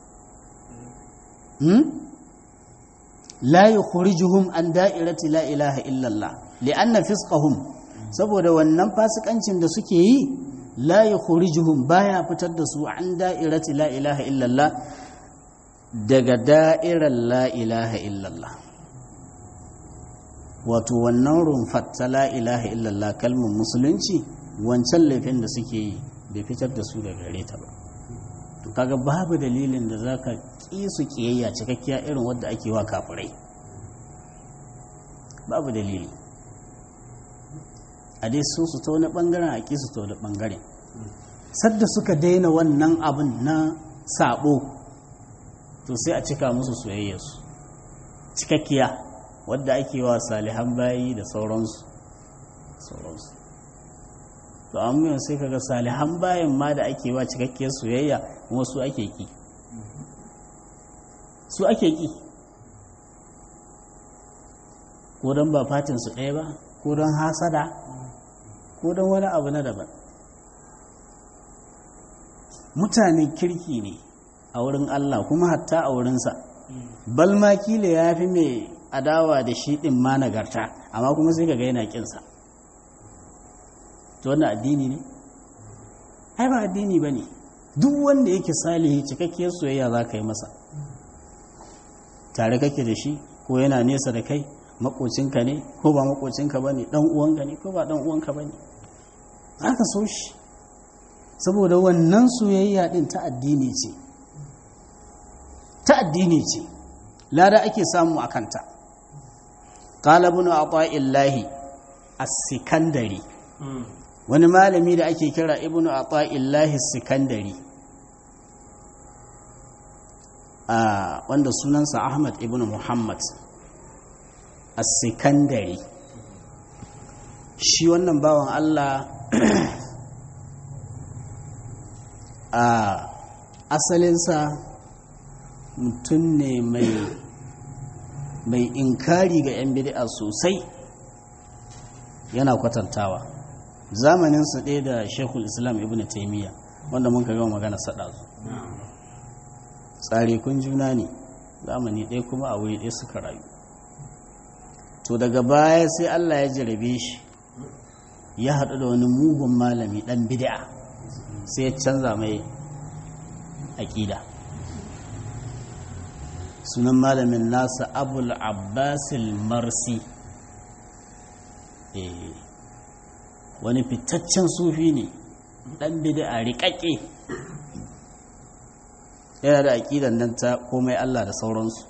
la yukhrijuhum an da'irati la ilaha illallah li'anna fisqahum saboda wannan fasikancin da suke yi la yukhrijuhum baya fitar da su an da'irati la ilaha illallah daga da'irar la ilaha illallah wato wannan rumfar ta la ilaha illallah kalmar musulunci wancan laifin da suke yi bai fitar da su daga gare ta ba to kaga babu dalilin da zaka ƙi su ƙiyayya cikakkiya irin wadda ake wa kafirai babu dalili a dai so su ta wani ɓangaren a ƙi su ta wani ɓangaren sadda suka daina wannan abin na sabo to sai a cika musu soyayyarsu cikakkiya wadda ake wa salihan bayi da sauransu sauransu to amma sai kaga salihan bayan ma da ake wa cikakkiyar soyayya kuma su ake ki su ake ki ko don ba fatin su ɗaya ba ko don hasada ko don wani abu na daban mutanen kirki ne a wurin Allah kuma hatta a wurinsa balma kila ya fi mai adawa da shi ɗin ma nagarta amma kuma sai kaga yana ƙinsa to wannan addini ne ai ba addini ba ne duk wanda yake salihi cikakkiyar soyayya za ka yi masa tare kake da shi ko yana nesa da kai makocinka ne ko ba makocinka ba ne ɗan uwanka ne ko ba ɗan uwanka ba ne za ka so shi saboda wannan soyayya ɗin ta addini ce ta addini ce lada ake samu a kanta ƙalabin a ƙwa'illahi a sikandari wani malami da ake kira ibnu ata'illahi sikandari a wanda sunansa ahmad ibnu muhammad as-sikandari shi wannan bawan allah a asalinsa mutum ne mai mai inkari ga 'yan bid'a sosai yana kwatantawa zamaninsa ɗaya da shekul islam ibn taimiyya wanda mun ka gama magana saɗa su tsare kun juna ne zamani ɗaya kuma a wuri ɗaya suka rayu to daga baya sai allah ya jarabe shi ya haɗu da wani mugun malami ɗan bid'a sai ya canza mai aƙida sunan malamin nasa abul abbasil marsi wani fitaccen sufi ne ɗan bid'a riƙaƙe yana da aƙidan nan ta komai Allah da sauransu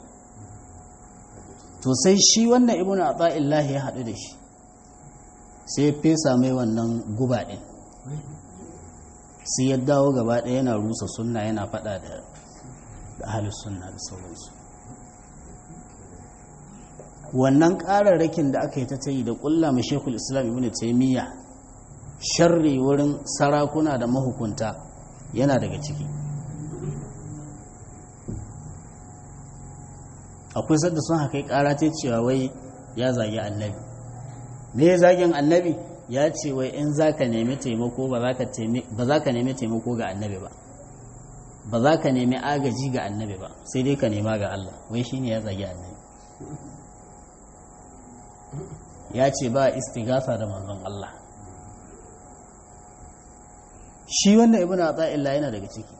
to sai shi wannan ibn ata'illah ya haɗu da shi sai ya fesa mai wannan guba ɗin sai ya dawo gaba ɗaya yana rusa sunna yana faɗa da ahalus sunna da sauransu wannan ƙararrakin da aka yi ta tayi da ƙulla mai shekul islam ibn taimiyya sharri wurin sarakuna da mahukunta yana daga ciki akwai sadda sun haka ƙara ta cewa wai ya zagi annabi me ya zagin annabi ya ce wai in za ka nemi taimako ba za ka nemi taimako ga annabi ba ba za ka nemi agaji ga annabi ba sai dai ka nema ga Allah wai shine ya zagi annabi ya ce ba istigasa da manzon Allah shi wannan ibn ata'illa yana daga ciki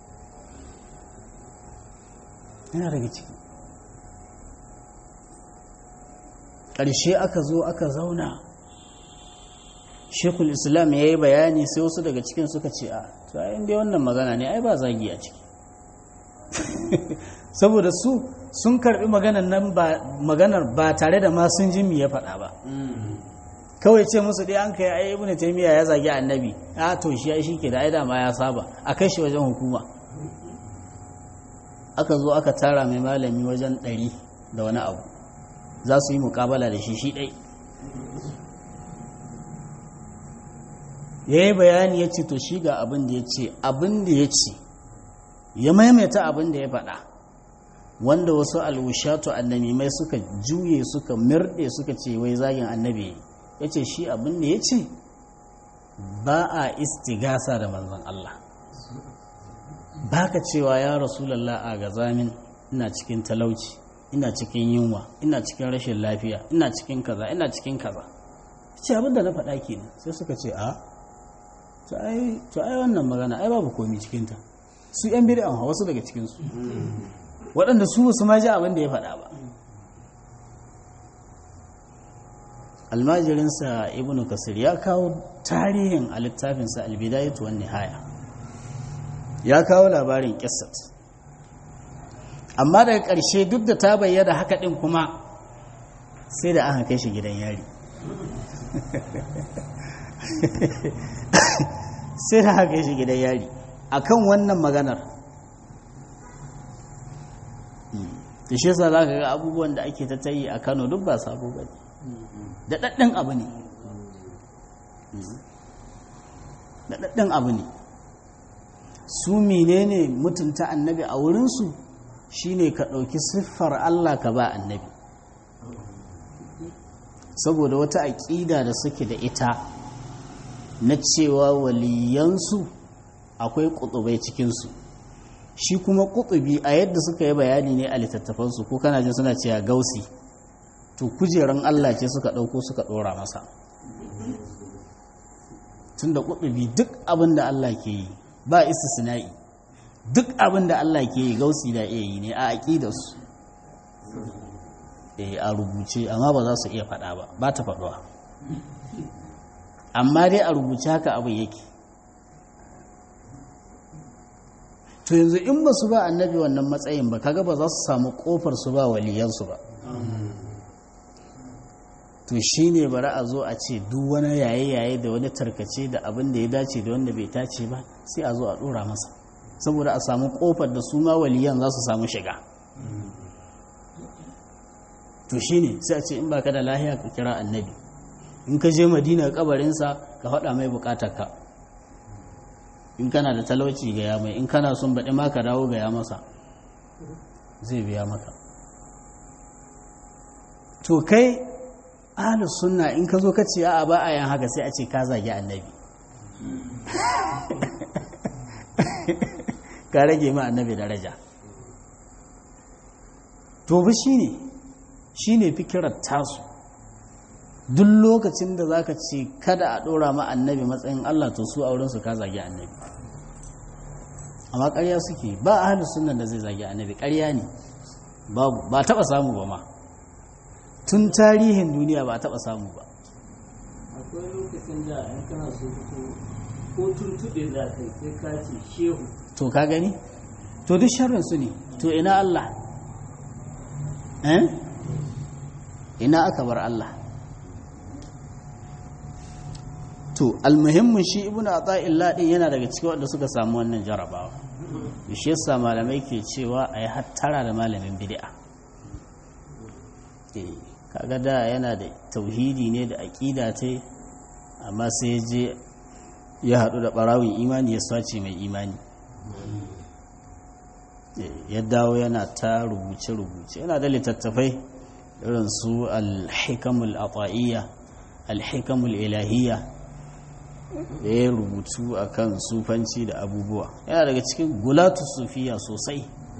yana daga ciki ƙarshe aka zo aka zauna shekul islam ya yi bayani sai wasu daga cikin suka ce a to ayin dai wannan magana ne ai ba zagi a ciki saboda su sun karbi maganar ba tare da ma sun jimi ya faɗa ba kawai ce musu dai an kai ai ibnu taymiya ya zagi annabi a to shi ai shike da ai da ma ya saba a kai shi wajen hukuma aka zo aka tara mai malami wajen ɗari da wani abu za su yi mukabala da shi shi ɗai ya yi bayani ya ce to shi ga abin da ya ce abin da ya ce ya maimaita abin da ya faɗa wanda wasu alwushatu annamimai suka juye suka mirɗe suka ce wai zagin annabi ya ce shi abin da ya ce ba a istigasa da manzon Allah ba ka cewa ya rasulallah a gazamin ina cikin talauci ina cikin yunwa ina cikin rashin lafiya ina cikin kaza ina cikin kaza ce abin da na faɗa kenan sai suka ce a to ai wannan magana ai babu komi cikinta su yan bid'a wasu daga cikinsu waɗanda su su ma ji abin da ya faɗa ba almajirinsa ibnu kasir ya kawo tarihin a littafinsa albidayatu wan nihaya ya kawo labarin kissat amma daga ƙarshe duk da ta bayyana haka ɗin kuma sai da aka kai shi gidan yari sai da aka kai shi gidan yari akan wannan maganar da shi yasa za ka ga abubuwan da ake ta tayi a kano duk ba sabo ba da ɗaɗɗin abu ne da ɗaɗɗin abu ne su menene mutunta annabi a wurinsu shine ka ɗauki siffar Allah ka ba annabi saboda wata aƙida da suke da ita na cewa waliyansu akwai ƙutubai cikinsu shi kuma ƙutubi a yadda suka yi bayani ne a littattafansu ko kana jin suna cewa gausi to kujeran Allah ce suka ɗauko suka ɗora masa tun da ƙutubi duk abin da Allah ke yi ba istisna'i duk abin da Allah ke yi gausi da iya yi ne a aƙidarsu a rubuce amma ba za su iya faɗa ba ba ta faɗuwa amma dai a rubuce haka abin yake to yanzu in ba su ba annabi wannan matsayin ba kaga ba za su samu ƙofar su ba waliyansu ba to shi ne bari a zo a ce duk wani yaye-yaye da wani tarkace da abin da ya dace da wanda bai dace ba sai a zo a ɗora masa saboda a samu ƙofar da su ma waliyan za su samu shiga to shi ne sai a ce in baka da lahiya ka kira annabi in ka je madina kabarinsa ka faɗa mai ka. in kana da talauci gaya mai in kana son baɗi ma ka dawo gaya masa zai biya maka to kai ahlus sunna in ka zo ka ce a ba a yan haka sai a ce ka zagi annabi ka rage ma annabi daraja to ba shine shine fikirar tasu duk lokacin da zaka ce kada a dora ma annabi matsayin Allah to su auren su ka zagi annabi amma ƙarya suke ba ahlus sunna da zai zagi annabi ƙarya ne babu ba taba samu ba ma tun tarihin duniya ba a taɓa samu ba akwai lokacin da in kana so ko tuntuɗe za ka yi sai ka ce shehu to ka gani to duk sharrin su ne to ina Allah eh ina aka bar Allah to almuhimmin shi ibnu ata'illah din yana daga cikin wanda suka samu wannan jarabawa shi yasa malamai ke cewa ayi hattara da malamin bid'a kaga da yana da tauhidi ne da aƙida ta amma sai je ya haɗu da ɓarawin imani ya sace mai imani ya dawo yana ta rubuce-rubuce yana da littattafai irin su alhikamul ata'iyya alhikamul ilahiyya da ya rubutu a kan sufanci da abubuwa yana daga cikin gulatu sufiya sosai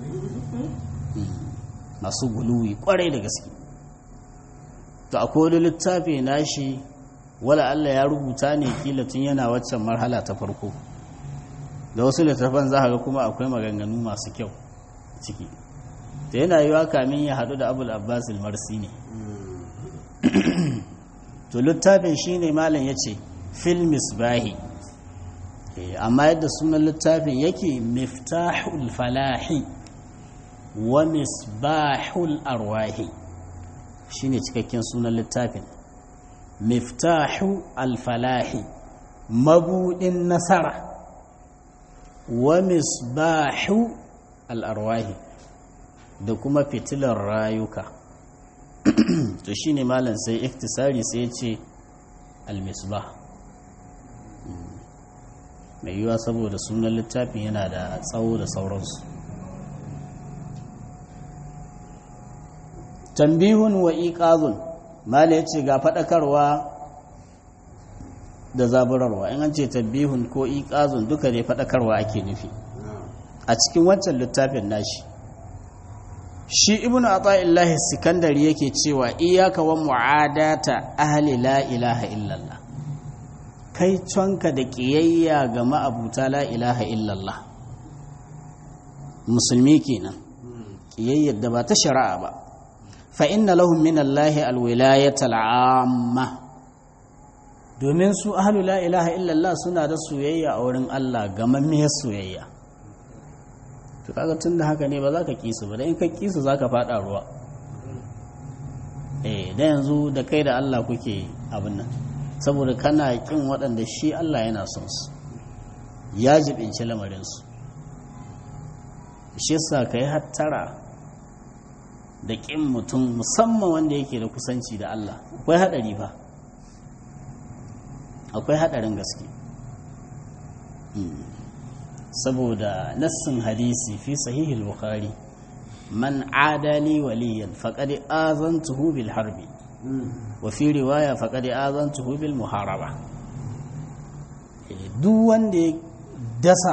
masu guluwi kwarai da gaske to akwai wani littafi nashi wala Allah ya rubuta ne kila tun yana waccan marhala ta farko da wasu littafan za ga kuma akwai maganganu masu kyau ciki ta yana yiwa kamin ya haɗu da abul abbas marsi ne to littafin shi ne malam ya ce fil misbahi amma yadda sunan littafin yake miftahul falahi wa misbahul arwahi shine cikakken sunan littafin miftahu alfalahi mabudin nasara wa misbahu al'arwahi da kuma fitilar rayuka to shine malam sai iktisari sai ce almisbah mai yiwuwa saboda sunan littafin yana da tsawo da sauransu tambihun wa iqazun mala yace ga fadakarwa da zaburarwa in an ce tambihun ko iqazun duka ne fadakarwa ake nufi a cikin wancan littafin nashi shi ibnu ata'illahi sikandari yake cewa iyyaka wa mu'adata ahli la ilaha illallah kai canka da ƙiyayya ga ma'abuta la ilaha illallah musulmi kenan ƙiyayyar da ba ta shari'a ba fa inna lahum min Allahi alwilayatal amma domin su ahlu la ilaha illallah suna da soyayya a wurin Allah gamammiyar soyayya to kaga tunda haka ne ba za ka kisu ba dan in ka kisu za ka fada ruwa eh da yanzu da kai da Allah kuke abin nan saboda kana kin waɗanda shi Allah yana son su ya jibinci lamarinsu shi sa ka yi hattara da ƙin mutum musamman wanda yake da kusanci da Allah akwai haɗari ba akwai haɗarin gaske saboda nassin hadisi fi sahihul bukhari man adali waliyan faqad azantuhu bil harbi wafi riwaya faƙaɗe azantuhu bil muharaba duk wanda ya dasa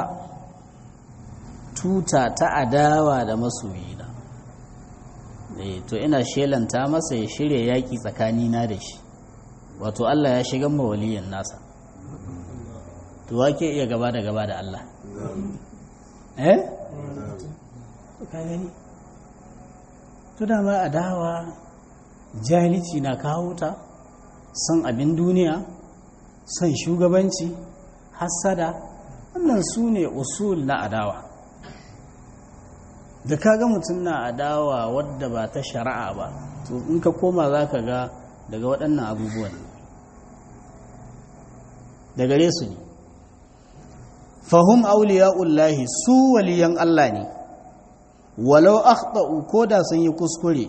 tuta ta adawa da masoyina to ina shelanta masa ya shirya yaƙi tsakanina da shi wato Allah ya shigan mawaliyan nasa to wake iya gaba da gaba da Allah eh? ka gani to dama adawa jahilci na kawo ta son abin duniya son shugabanci hassada wannan su ne usul na adawa da kaga mutum na adawa wadda ba ta shari'a ba to in ka koma za ka ga daga waɗannan abubuwan da gare su ne fahim auliya'ullahi su waliyan Allah ne walau akhta'u ko da sun yi kuskure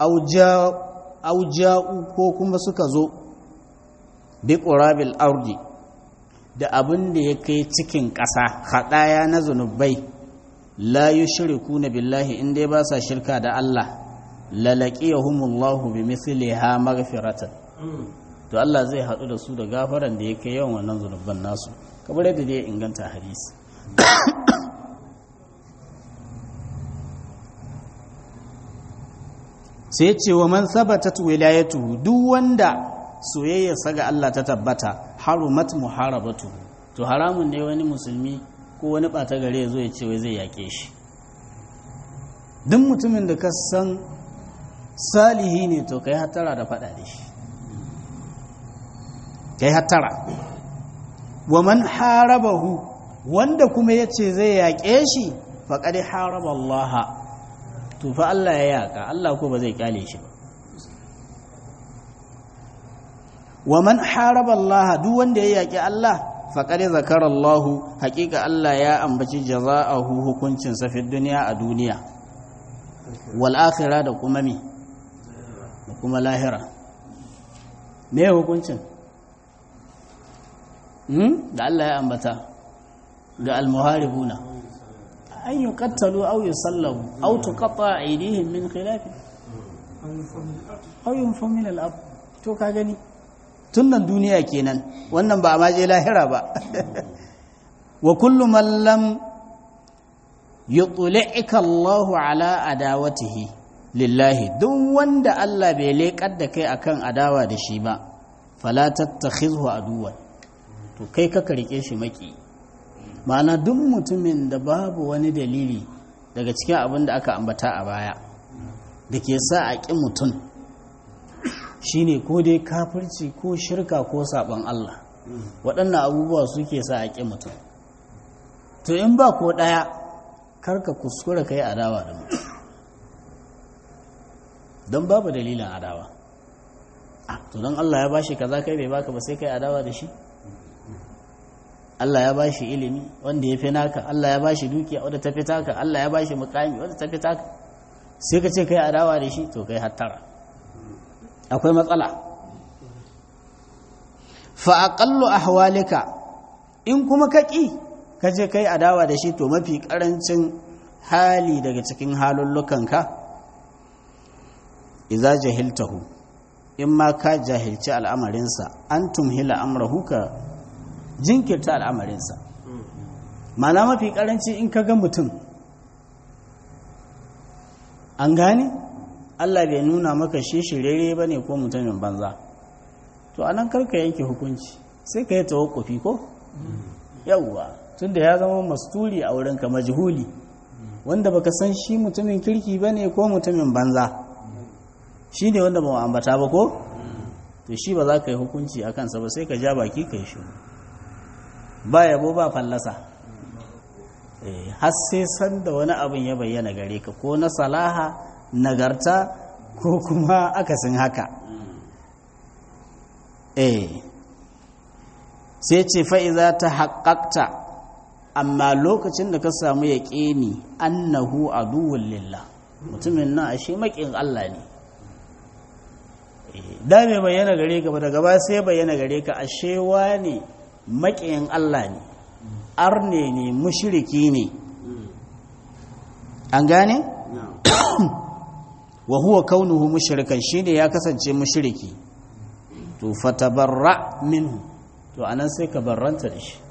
auja'u ko kuma suka zo bi ƙurabil ardi da abin da ya kai cikin ƙasa haɗaya na zunubai la yi shiriku na billahi inda ba sa shirka da Allah lalaƙi ya humullahu bi misali ha magfiratan to Allah zai haɗu da su da gafaran da ya kai yawan wannan zunubban nasu kamar yadda da ya inganta hadisi sai ce wa man sabatat wilayatuhu duk wanda soyayyarsa ga Allah ta tabbata harumat muharabatu to haramun ne wani musulmi ko wani ɓata gare ya zo ya ce wai zai yaƙe shi duk mutumin da ka san salihi ne to kai hattara da faɗa da shi kai hattara wa man harabahu wanda kuma ya ce zai yaƙe shi faƙaɗi haraba Allah to fa Allah ya yaƙa Allah ko ba zai ƙyale shi ba wa man haraba Allah duk wanda ya yaƙi Allah faƙaɗi zakara Allah haƙiƙa Allah ya ambaci jaza'ahu hukuncin sa fi duniya a duniya wal akhirah da kuma mi da kuma lahira me hukuncin da Allah ya ambata ga almuharibuna an yi kattalu au yi sallabu au tuqatta aydihim min khilaf au yunfa min al to ka gani tun nan duniya kenan wannan ba ma je lahira ba wa kullu man lam yutli'ika Allah ala adawatihi lillahi duk wanda Allah bai leƙar da kai akan adawa da shi ba fala tattakhizhu aduwan to kai ka rike shi maki ma'ana duk mutumin da babu wani dalili daga cikin abin da aka ambata a baya da ke sa a ƙi mutum shine ko dai kafirci ko shirka ko saɓon Allah waɗannan abubuwa suke sa a ƙi mutum to in ba ko ɗaya karka kuskura ka yi adawa da mutum don babu dalilin adawa to don Allah ya bashi kaza kai bai baka ba sai kai adawa da shi Allah ya ba shi ilimi wanda ya fi naka Allah ya ba shi dukiya wadda ta fi taka Allah ya ba shi mukami wadda ta fi taka sai ka ce kai adawa da shi to kai hattara akwai matsala fa aqallu ahwalika in kuma ka ƙi ka je kai adawa da shi to mafi ƙarancin hali daga cikin halullukanka iza jahiltahu in ma ka jahilci al'amarinsa an tumhila amrahu ka jinkirta al'amarinsa mana mafi ƙaranci in ka ga mutum an gane allah bai nuna maka shi shirere ba ne ko mutumin banza to anan karka yanke hukunci sai ka yi tawakkufi ko yawwa tunda ya zama masturi a wurinka majhuli wanda baka san shi mutumin kirki ba ne ko mutumin banza shi ne wanda ba mu ambata ba ko to shi ba za ka yi hukunci a kansa ba sai ka ja baki ka yi shi ba yabo ba fallasa har sai san da wani abin ya bayyana gare ka ko na salaha nagarta ko kuma akasin haka eh sai ce fa'iza ta haƙaƙta amma lokacin da ka samu ya ƙini annahu aduwwun lillah mutumin nan ashe maƙin Allah ne da mai bayyana gare ka ba daga ba sai bayyana gare ka ashe ne maƙin Allah ne arne ne mushiriki ne an gane? wa huwa kaunuhu mushrikan shine ya kasance mushriki to fatabarra minhu to anan sai ka barranta da shi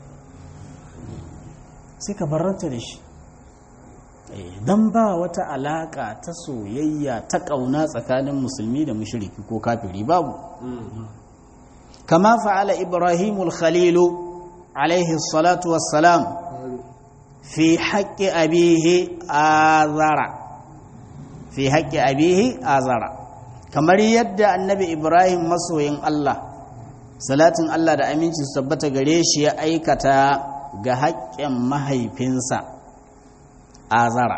sai ka barranta da shi dan ba wata alaka ta soyayya ta kauna tsakanin musulmi da mushriki ko kafiri babu kama fa'ala ibrahimul khalilu alaihi salatu wassalam fi haqqi abihi azara fi haƙƙi abihi azara kamar yadda annabi ibrahim masoyin allah salatin allah da aminci su tabbata gare shi ya aikata ga haƙƙin mahaifinsa azara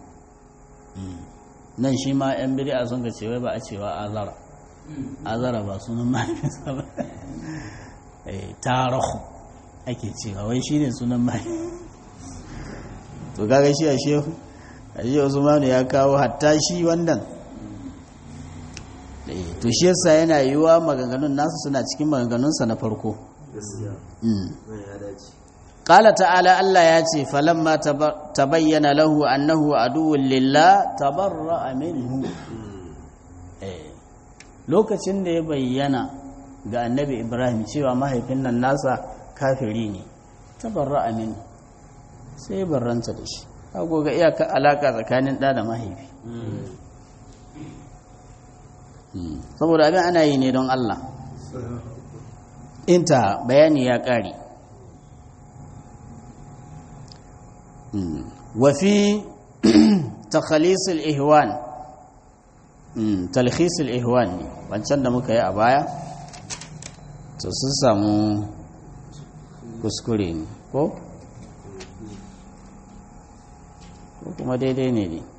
nan shi ma 'yan bid'a sun ga cewa ba a cewa azara azara ba sunan mahaifinsa ba tarahu ake cewa wai shine sunan mahaifinsa to gaga shi a shehu aji usmanu ya kawo hatta shi wannan to shi yasa yana yiwa maganganun nasu suna cikin maganganunsa na farko qala ta'ala Allah ya ce falamma tabayyana lahu annahu aduwwun lillah tabarra'a minhu lokacin da ya bayyana ga annabi Ibrahim cewa mahaifin nan nasa kafiri ne tabarra'a minhu sai barranta da shi kago ga iyaka alaka tsakanin ɗa da mahaifi saboda abin ana yi ne don Allah inta bayani ya ƙare wafi takhalisul ihwan talhisul ihwan ne wancan da muka yi a baya to sun samu kuskure ne ko? ko kuma daidai ne ne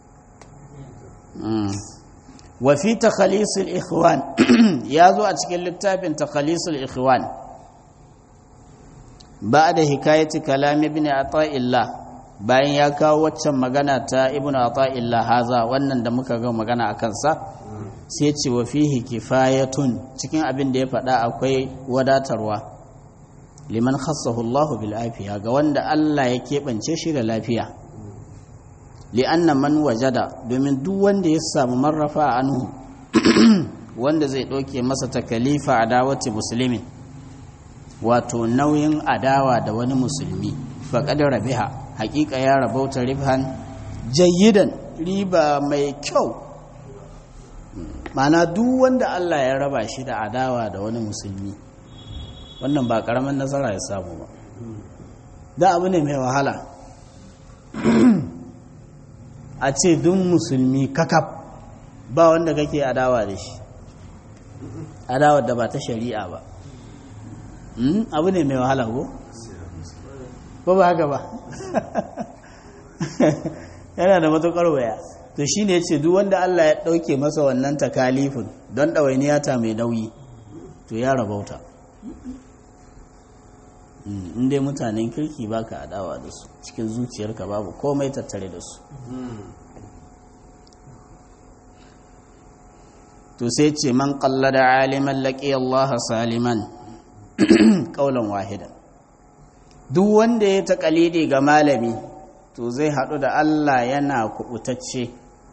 wafi takhalisul ikhwan ya zo a cikin littafin takhalisul ikhwan ba da hikayati kalam ibn ata'illah bayan ya kawo waccan magana ta ibn ata'illah haza wannan da muka ga magana a kansa sai ce wa fihi kifayatun cikin abin da ya faɗa akwai wadatarwa liman khassahu Allah bil afiya ga wanda Allah ya keɓance shi da lafiya li'anna man wajada domin duk wanda ya samu marrafa anhu wanda zai ɗauke masa takalifa adawati musulmin wato nauyin adawa da wani musulmi faƙad rabiha haƙiƙa ya rabauta ribhan jayyidan riba mai kyau mana duk wanda Allah ya raba shi da adawa da wani musulmi wannan ba ƙaramin nasara ya samu ba da abu ne mai wahala a ce duk musulmi kakaf ba wanda kake adawa da shi adawa da ba ta shari'a ba abu ne mai wahala ko? ba ba haka ba yana da matuƙar waya to shi ne ce duk wanda Allah ya ɗauke masa wannan takalifin don ɗawainiyata mai nauyi to ya rabauta inda mutanen kirki baka adawa da su cikin zuciyarka babu komai tattare da su to sai ce man da aliman laƙi Allah saliman ƙaunar wahidan duk wanda ya taƙalidi ga malami to zai haɗu da Allah yana kubutacce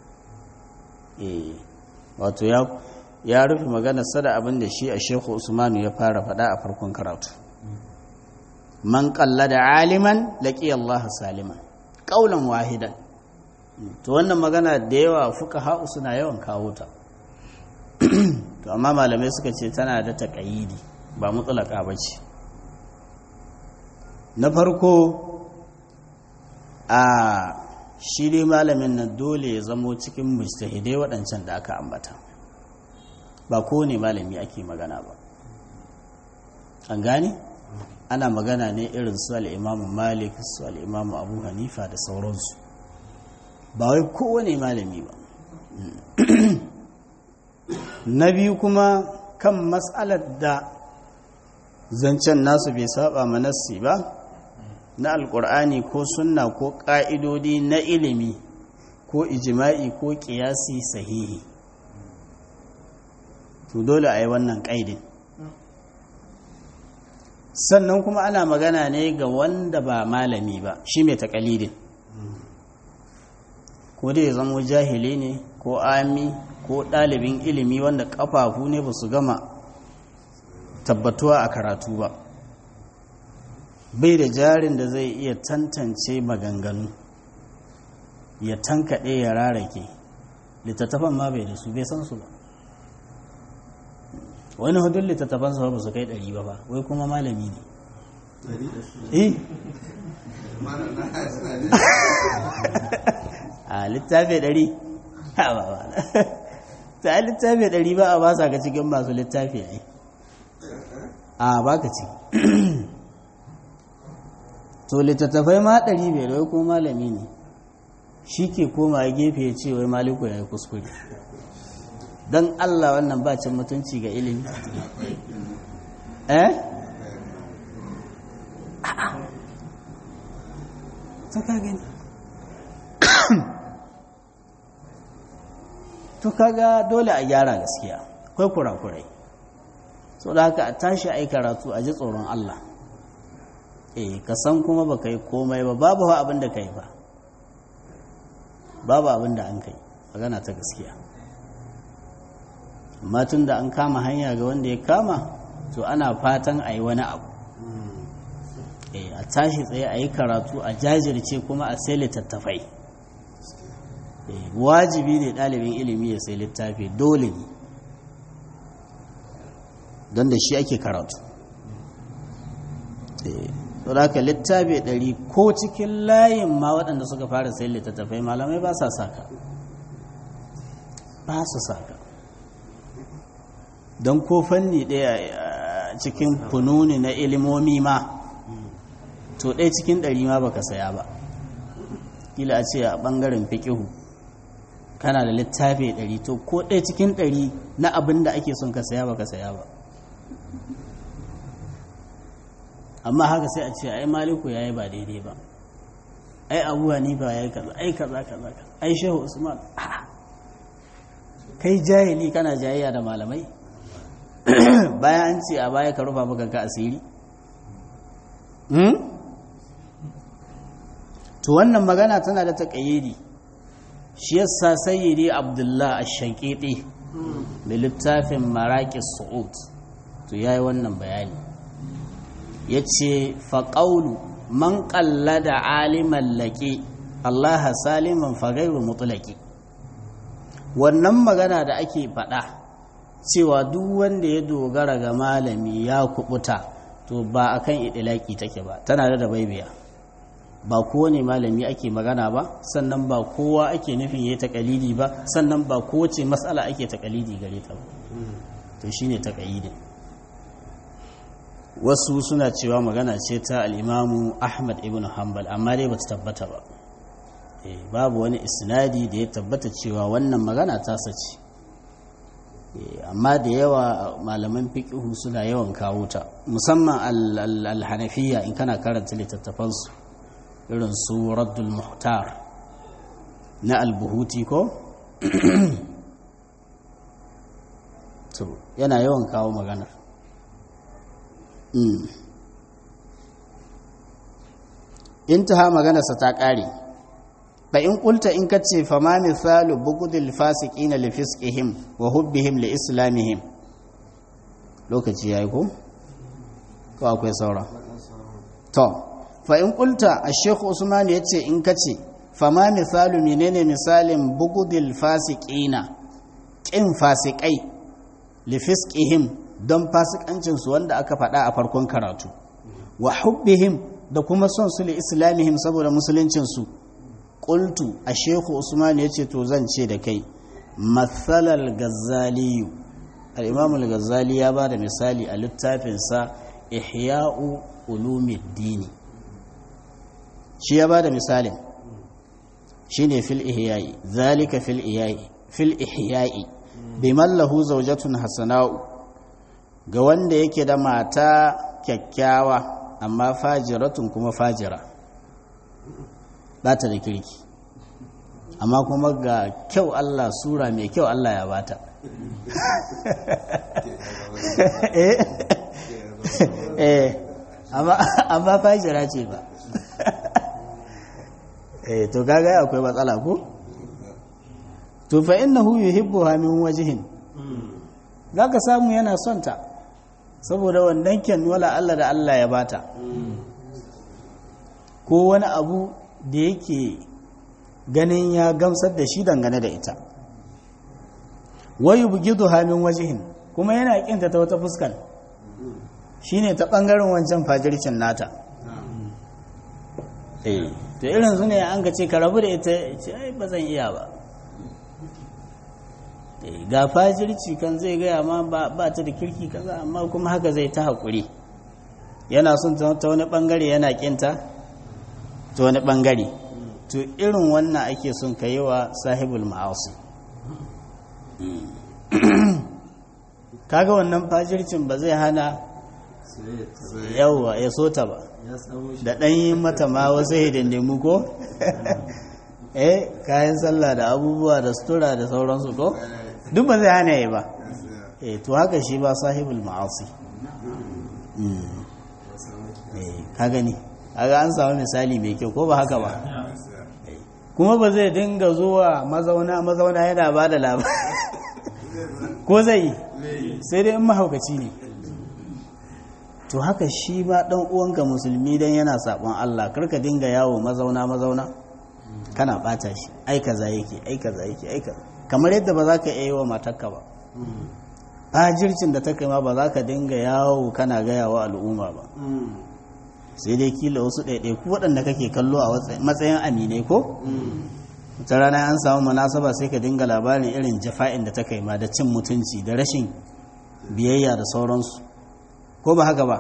wato ya rufe magana sada abin da shi a shekhu usmanu ya fara faɗa a farkon karatu man ƙalla da aliman laƙi Allah saliman ƙaunan wahidan to wannan magana da yawa fuka ha'u suna yawan kawo ta to amma malamai suka ce tana da taƙayidi ba mutsulaka ba ce na farko a shi dai malamin nan dole ya zamo cikin mujtahidai waɗancan da aka ambata ba kowane malami ake magana ba an gane ana magana ne irin su al'imamu malik su al'imamu abu hanifa da sauransu ba wai kowane malami ba na biyu kuma kan matsalar da zancen nasu bai saba manassi ba na alkur'ani ko sunna ko ƙa'idodi na ilimi ko ijima'i ko ƙiyasi sahihi to dole a yi wannan ƙaidin sannan kuma ana magana ne ga wanda ba malami ba shi mai taƙalidin ko dai ya zama jahili ne ko ami ko ɗalibin ilimi wanda ƙafafu ne ba su gama tabbatuwa a karatu ba bai da jarin da zai iya tantance maganganu ya tankaɗe ya rarake littattafan ma bai da su bai san su ba wani hudun littattafan su ba su kai ɗari ba ba wai kuma malami ne eh a littafi ɗari ha ba ba ta littafi ɗari ba a ba sa ka cikin masu littafi ne a ba ka ci to littattafai ma ɗari bai da ko malami ne shi ke koma gefe ya ce wai maliku ya yi kuskure don allah wannan ba cin mutunci ga ilimi eh ta ka gani to kaga dole a gyara gaskiya akwai kurakurai so da haka a tashi a yi karatu a ji tsoron allah eh ka san kuma baka yi komai ba babu abin da kai ba babu abin da an kai magana ta gaskiya amma tun da an kama hanya ga wanda ya kama to ana fatan a yi wani abu eh a tashi tsaye a yi karatu a jajirce kuma a sai littattafai wajibi ne ɗalibin ilimi ya sai littafi dole ne don da shi ake karatu to da littafi ɗari ko cikin layin ma waɗanda suka fara sayin littattafai malamai ba sa saka ba su saka don ko fanni ɗaya cikin fununi na ilimomi ma to ɗaya cikin ɗari ma baka saya ba kila a ce a ɓangaren fiƙihu kana da littafi ɗari to ko ɗaya cikin ɗari na abin da ake son ka saya baka saya ba amma haka sai a ce ai maliku ya yi ba daidai ba ai abuwa ni ba ya yi kaza ai kaza kaza ai shehu usman kai jahili kana jayayya da malamai bayan an ce a baya ka rufa maka ka asiri to wannan magana tana da taƙayyidi shi yasa sayyidi abdullah ash-shaqiqi da littafin maraqis su'ud to yayi wannan bayani ya ce faƙaulu man da aliman laƙi allaha saliman fagairu mutulaki wannan magana da ake faɗa cewa duk wanda ya dogara ga malami ya kubuta to ba akan idilaki take ba tana da baibiya ba kowane malami ake magana ba sannan ba kowa ake nufin ya taƙalidi ba sannan ba kowace matsala ake taƙalidi gare ta ba to shine taƙalidin wasu suna cewa magana ce ta al'imamu ahmad ibn hanbal amma dai ba ta tabbata ba babu wani isnadi da ya tabbata cewa wannan magana ta sace amma da yawa malaman fiƙihu suna yawan kawo ta musamman alhanafiya in kana karanta littattafansu irin su raddul muhtar na albuhuti ko yana yawan kawo maganar intaha maganarsa ta ƙare fa in qulta in kace fa ma misalu bughdil fasiqina li fisqihim wa hubbihim li islamihim lokaci yayi ko ko akwai saura to fa in qulta ash-shaykh usman yace in kace fa ma misalu menene misalin bughdil fasiqina kin fasikai li fisqihim don fasikancin su wanda aka faɗa a farkon karatu wa hubbihim da kuma son su li islamihim saboda musuluncin su qultu a shehu usman yace to zan ce da kai mathalal gazzali al-imam al-ghazali ya bada misali a littafin sa ihya'u ulumuddin shi ya bada misalin shine fil ihya'i zalika fil ihya'i fil ihya'i biman lahu zawjatun hasana'u ga wanda yake da mata kyakkyawa amma fajiratun kuma fajira ba ta da kirki amma kuma ga kyau Allah sura mai kyau Allah ya bata eh amma fajira ce ba eh to kaga akwai matsala ko to fa innahu yuhibbuha min wajhin zaka samu yana son ta saboda wannan kyan wala Allah da Allah ya bata ko wani abu da yake ganin ya gamsar da shi dangane da ita wayu bugidu hamin wajihin kuma yana kinta ta wata fuskan shine ta bangaren wancan fajircin nata eh to irin su ne an ga ce ka rabu da ita ce ai ba zan iya ba ga fajirci kan zai gaya ma ba ta da kirki kaza amma kuma haka zai ta haƙuri yana son ta wani ɓangare yana ƙinta ta wani ɓangare to irin wannan ake son ka yi wa sahibul ma'asi kaga wannan fajircin ba zai hana yawwa ya so ta ba da ɗan yi mata ma wasu hidindimu ko eh kayan sallah da abubuwa da sutura da sauransu ko duk ba zai hana yi ba eh to haka shi ba sahibul ma'asi eh ka gani kaga an samu misali mai kyau ko ba haka ba kuma ba zai dinga zuwa mazauna mazauna yana ba da labari ko zai sai dai in mahaukaci ne to haka shi ba dan uwanka musulmi dan yana sabon Allah karka dinga yawo mazauna mazauna kana bata shi ai kaza yake ai kaza yake ai kaza kamar yadda ba za ka iya yi wa matarka ba fajircin da ta kai ma ba za ka dinga yawo kana gaya wa al'umma ba sai dai kila wasu ɗaiɗaiku waɗanda kake kallo a matsayin aminai ko ta rana an samu munasaba sai ka dinga labarin irin jafa'in da ta kai ma da cin mutunci da rashin biyayya da sauransu ko ba haka ba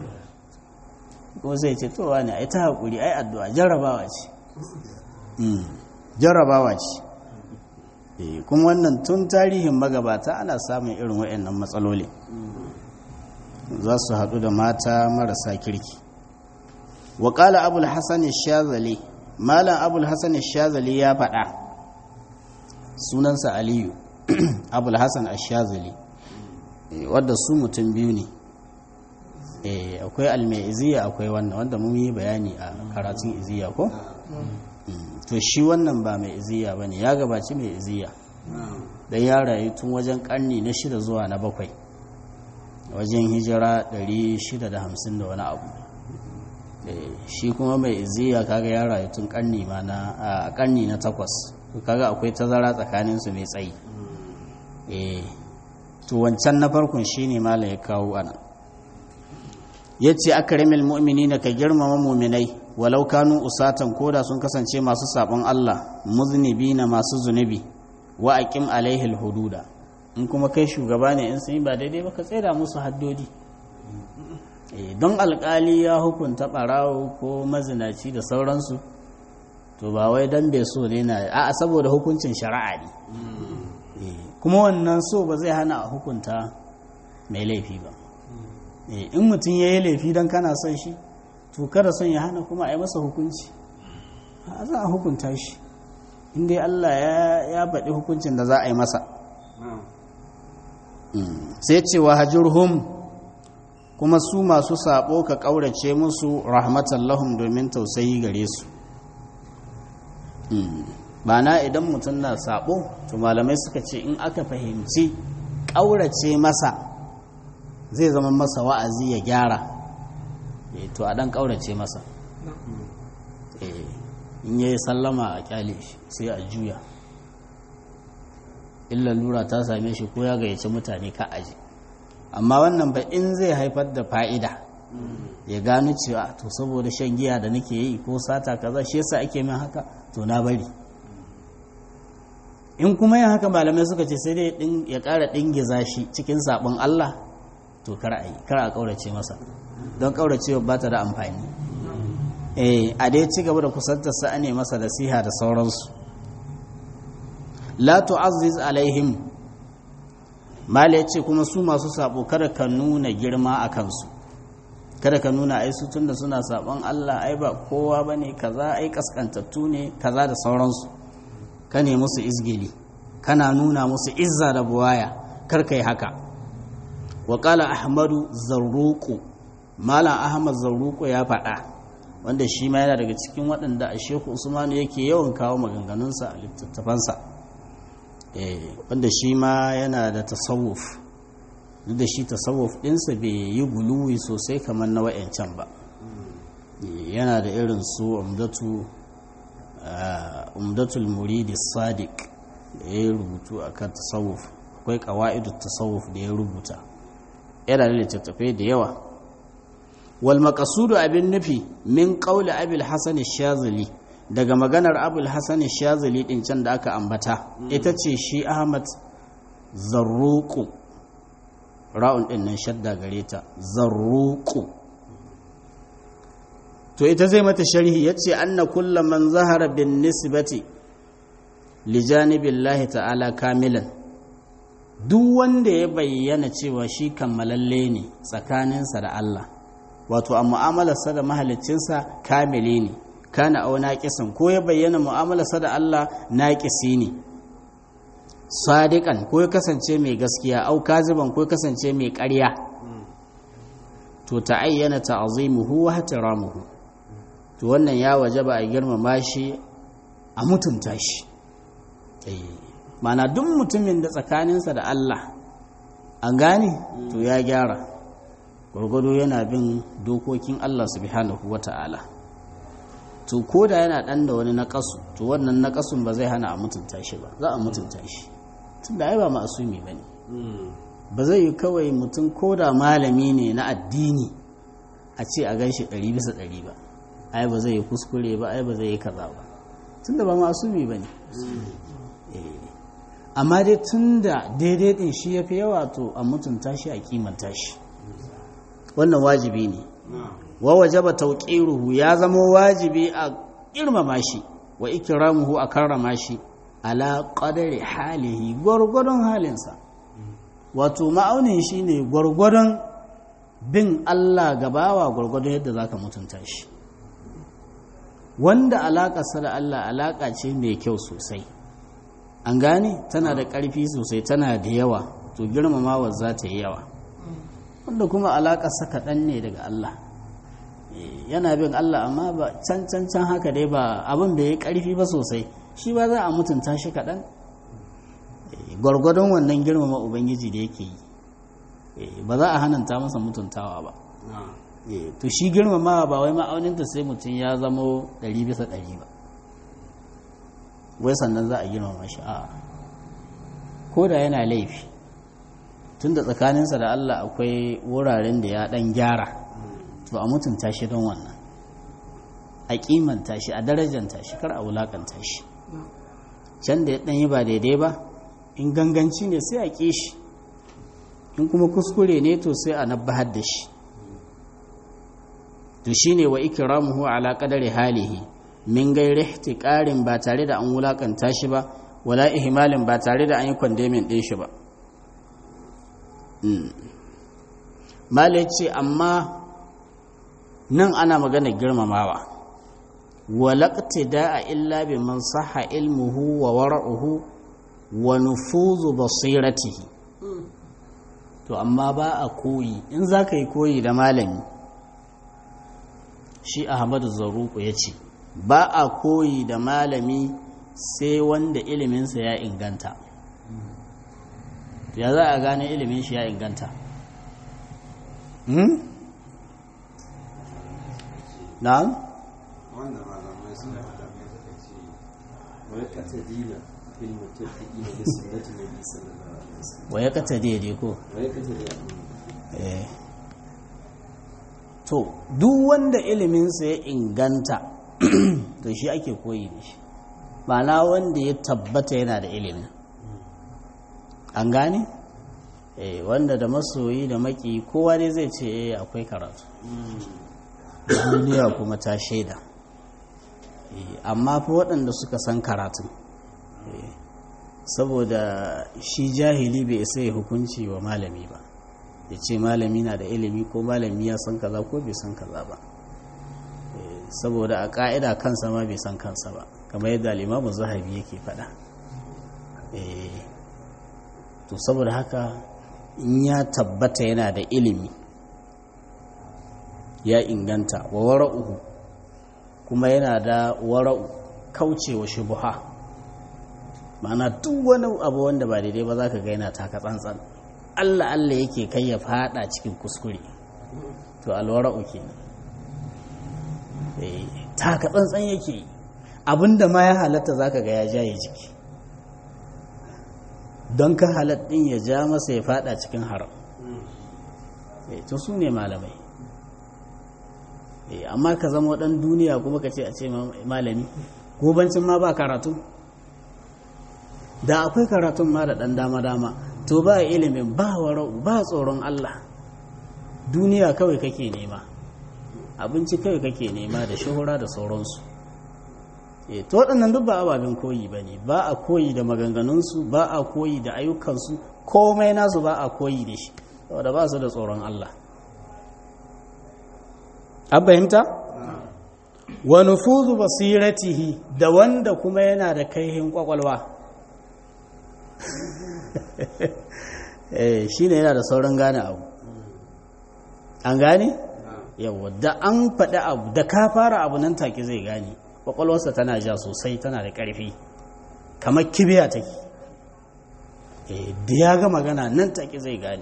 ko sai ce to wani ai ta haƙuri ai addu'a jarrabawa ce jarrabawa ce kuma wannan tun tarihin magabata ana samun irin waɗannan matsaloli za su haɗu da mata marasa kirki waƙala abul hassan shazali malam abul hassan shazali ya faɗa sunansa aliyu abul hassan shazali wadda su mutum biyu ne akwai almaiziya akwai wannan wanda mun yi bayani a karatun iziya ko? to shi wannan ba mai iziya ba ne ya gabaci mai iziya don ya rayu tun wajen karni na shida zuwa na bakwai wajen hijira 650 da wani abu shi kuma mai iziya kaga ya rayu tun karni ma na a karni na takwas kaga akwai tazara tsakaninsu mai tsayi to wancan na farkon shi ne mala ya kawo ana ya ce akarimil mu'mini na ka girmama muminai walau kanu usatan koda sun kasance masu sabon Allah muznibi na masu zunubi wa aqim alaihil hududa in kuma kai shugaba ne in sun yi ba daidai ba ka tsira musu haddodi don alkali ya hukunta barawo ko mazinaci da sauransu to ba wai dan bai so ne na a saboda hukuncin shari'a ne kuma wannan so ba zai hana a hukunta mai laifi ba in mutum ya yi laifi don kana son shi to kada son ya hana kuma a yi masa hukunci a za a hukunta shi inda Allah ya faɗi hukuncin da za a yi masa sai ce wa hajjurhum kuma su masu sabo ka ƙaurace musu rahmatan lahum domin tausayi gare su na idan mutum na sabo to malamai suka ce in aka fahimci ƙaurace masa zai zama masa wa'azi ya gyara to a ɗan ƙaurace masa in yi sallama a kyale shi sai a juya illa lura ta same shi ko ya gayyaci mutane ka aji amma wannan ba in zai haifar da fa'ida ya gano cewa to saboda shan giya da nake yi ko sata kaza shi yasa ake min haka to na bari in kuma yin haka malamai suka ce sai dai ya ƙara ɗingiza shi cikin saɓon Allah to kar a yi kar a ƙaurace masa don ƙauracewa ba ta da amfani eh a dai ci gaba da kusantar sa ne masa nasiha da sauransu la tu'azziz alaihim mala yace kuma su masu sabo kada ka nuna girma a kansu kada ka nuna ai su tunda suna sabon Allah ai ba kowa bane kaza ai kaskantattu ne kaza da sauransu ka ne musu izgili kana nuna musu izza da buwaya kar kai haka wa qala ahmadu zarruqu malam ahmad zarruqu ya faɗa wanda shi ma yana daga cikin waɗanda a shehu usmanu yake yawan kawo maganganunsa a littattafansa wanda shi ma yana da tasawuf duk da shi tasawuf ɗinsa bai yi guluwi sosai kamar na wa'yancan ba yana da irin su umdatul muridi sadiq da ya rubutu a kan tasawuf akwai ƙawa'idu tasawuf da ya rubuta yana da littattafai da yawa wal maqasudu abin nufi min qawli abil hasan shazili daga maganar abul hasan shazili din can da aka ambata ita ce shi ahmad zarruqu ra'un din nan shadda gare ta zarruqu to ita zai mata sharhi yace anna kullu man zahara bin nisbati li janibillahi ta'ala kamilan duk wanda ya bayyana cewa shi kammalalle ne tsakaninsa da Allah wato a mu'amalarsa da mahaliccinsa kamile ne kana au naqisan ko ya bayyana mu'amalarsa da Allah naqisi ne sadiqan ko ya kasance mai gaskiya au kaziban ko ya kasance mai ƙarya to ta'ayyana ta'zimuhu wa ihtiramuhu to wannan ya wajaba a girmama shi a mutunta shi mana duk mutumin da tsakaninsa da Allah an gane to ya gyara gwargwado yana bin dokokin Allah subhanahu wa ta'ala to ko da yana ɗan da wani naƙasu to wannan naƙasun ba zai hana a mutunta shi ba za a mutunta shi tun da ai ba ma'asumi ba ne ba zai yi kawai mutum ko da malami ne na addini a ce a gan shi ɗari bisa ɗari ba ai ba zai yi kuskure ba ai ba zai yi kaza ba tun da ba ma'asumi ba ne amma dai tun da daidai ɗin shi ya fi yawa to a mutunta shi a kimanta shi wannan wajibi ne wa wajaba tauqiruhu ya zama wajibi a girmama shi wa ikramuhu a karrama shi ala qadari halihi gwargwadon halinsa wato ma'aunin shi ne gwargwadon bin Allah gabawa gwargwadon yadda zaka mutunta shi wanda alaƙarsa da Allah alaƙa ce mai kyau sosai an gane tana da ƙarfi sosai tana da yawa to girmamawa za ta yi yawa wanda kuma alaƙarsa kaɗan ne daga Allah yana bin Allah amma ba can can can haka dai ba abin da ya ƙarfi ba sosai shi ba za a mutunta shi kaɗan gwargwadon wannan girmama ubangiji da yake yi ba za a hananta masa mutuntawa ba to shi girmamawa ba wai ma'auninta sai mutum ya zamo ɗari bisa ɗari ba wai sannan za a girmama shi a ko da yana laifi tun da tsakaninsa da Allah akwai wuraren da ya ɗan gyara to a mutunta shi don wannan a kimanta shi a darajanta shi kar a wulakanta shi can da ya ɗan yi ba daidai ba in ganganci ne sai a ƙi shi in kuma kuskure ne to sai a nabbahar da shi to shine wa ikramuhu ala qadari halihi min gairi ihtiqarin ba tare da an wulakanta shi ba wala ihmalin ba tare da an yi kwandemin ɗin shi ba mala ce amma nan ana magana girmamawa walakti da'a illa bi man saha ilmuhu wa wara'uhu wa nufuzu basiratihi to amma ba a koyi in za ka yi koyi da malami shi ahmadu zaruku ya ce ba a koyi da malami sai wanda iliminsa ya inganta ya za a gane ilimin shi ya inganta hmm? na'am wanda malamai suna da suka ce wani katadina fil mutafiqina bi sunnati nabi sallallahu alaihi wasallam wa ya kata daidai ko wani katadina Eh. to duk wanda iliminsa ya inganta to shi ake koyi da shi ma'ana wanda ya tabbata yana da ilimin an gane eh wanda da masoyi da maki kowa dai zai ce eh akwai karatu duniya kuma ta shaida Eh, amma fa waɗanda suka san karatun eh, saboda shi jahili bai isa ya hukunci wa malami ba ya ce malami na da ilimi ko malami ya san kaza ko bai san kaza ba Eh, saboda a ƙa'ida kansa ma bai san kansa ba kamar yadda alimamu zahabi yake faɗa Eh, to saboda haka in ya tabbata yana da ilimi ya inganta wa wara'uhu kuma yana da wara'u kaucewa shubuha ma'ana duk wani abu wanda ba daidai ba za ka ga yana taka tsantsan Allah Allah yake kai ya fada cikin kuskure to alwara'u kenan eh taka tsantsan yake yi. abinda ma ya halatta zaka ga ya jaye jiki don ka halat din ya ja masa ya fada cikin haram eh to su ne malamai eh amma ka zama dan duniya kuma ka ce a ce ma- malami gobancin ma ba karatu da akwai karatun ma da ɗan dama-dama to ba ilimin ba wara'u ba tsoron Allah duniya kawai kake nema abinci kawai kake nema da shuhura da sauransu e to waɗannan duk ba ababen koyi ba ne ba a koyi da maganganunsu ba a koyi da ayyukansu komai nasu ba a koyi da shi saboda ba su da tsoron Allah an fahimta? wa nufuzu basiratihi da wanda kuma yana da kaihin kwakwalwa eh shine yana da sauran gane abu an gane yawa da an faɗi abu da ka fara abu nan take zai gane kwakwalwarsa tana ja sosai tana da ƙarfi kamar kibiya take eh da ya ga magana nan take zai gane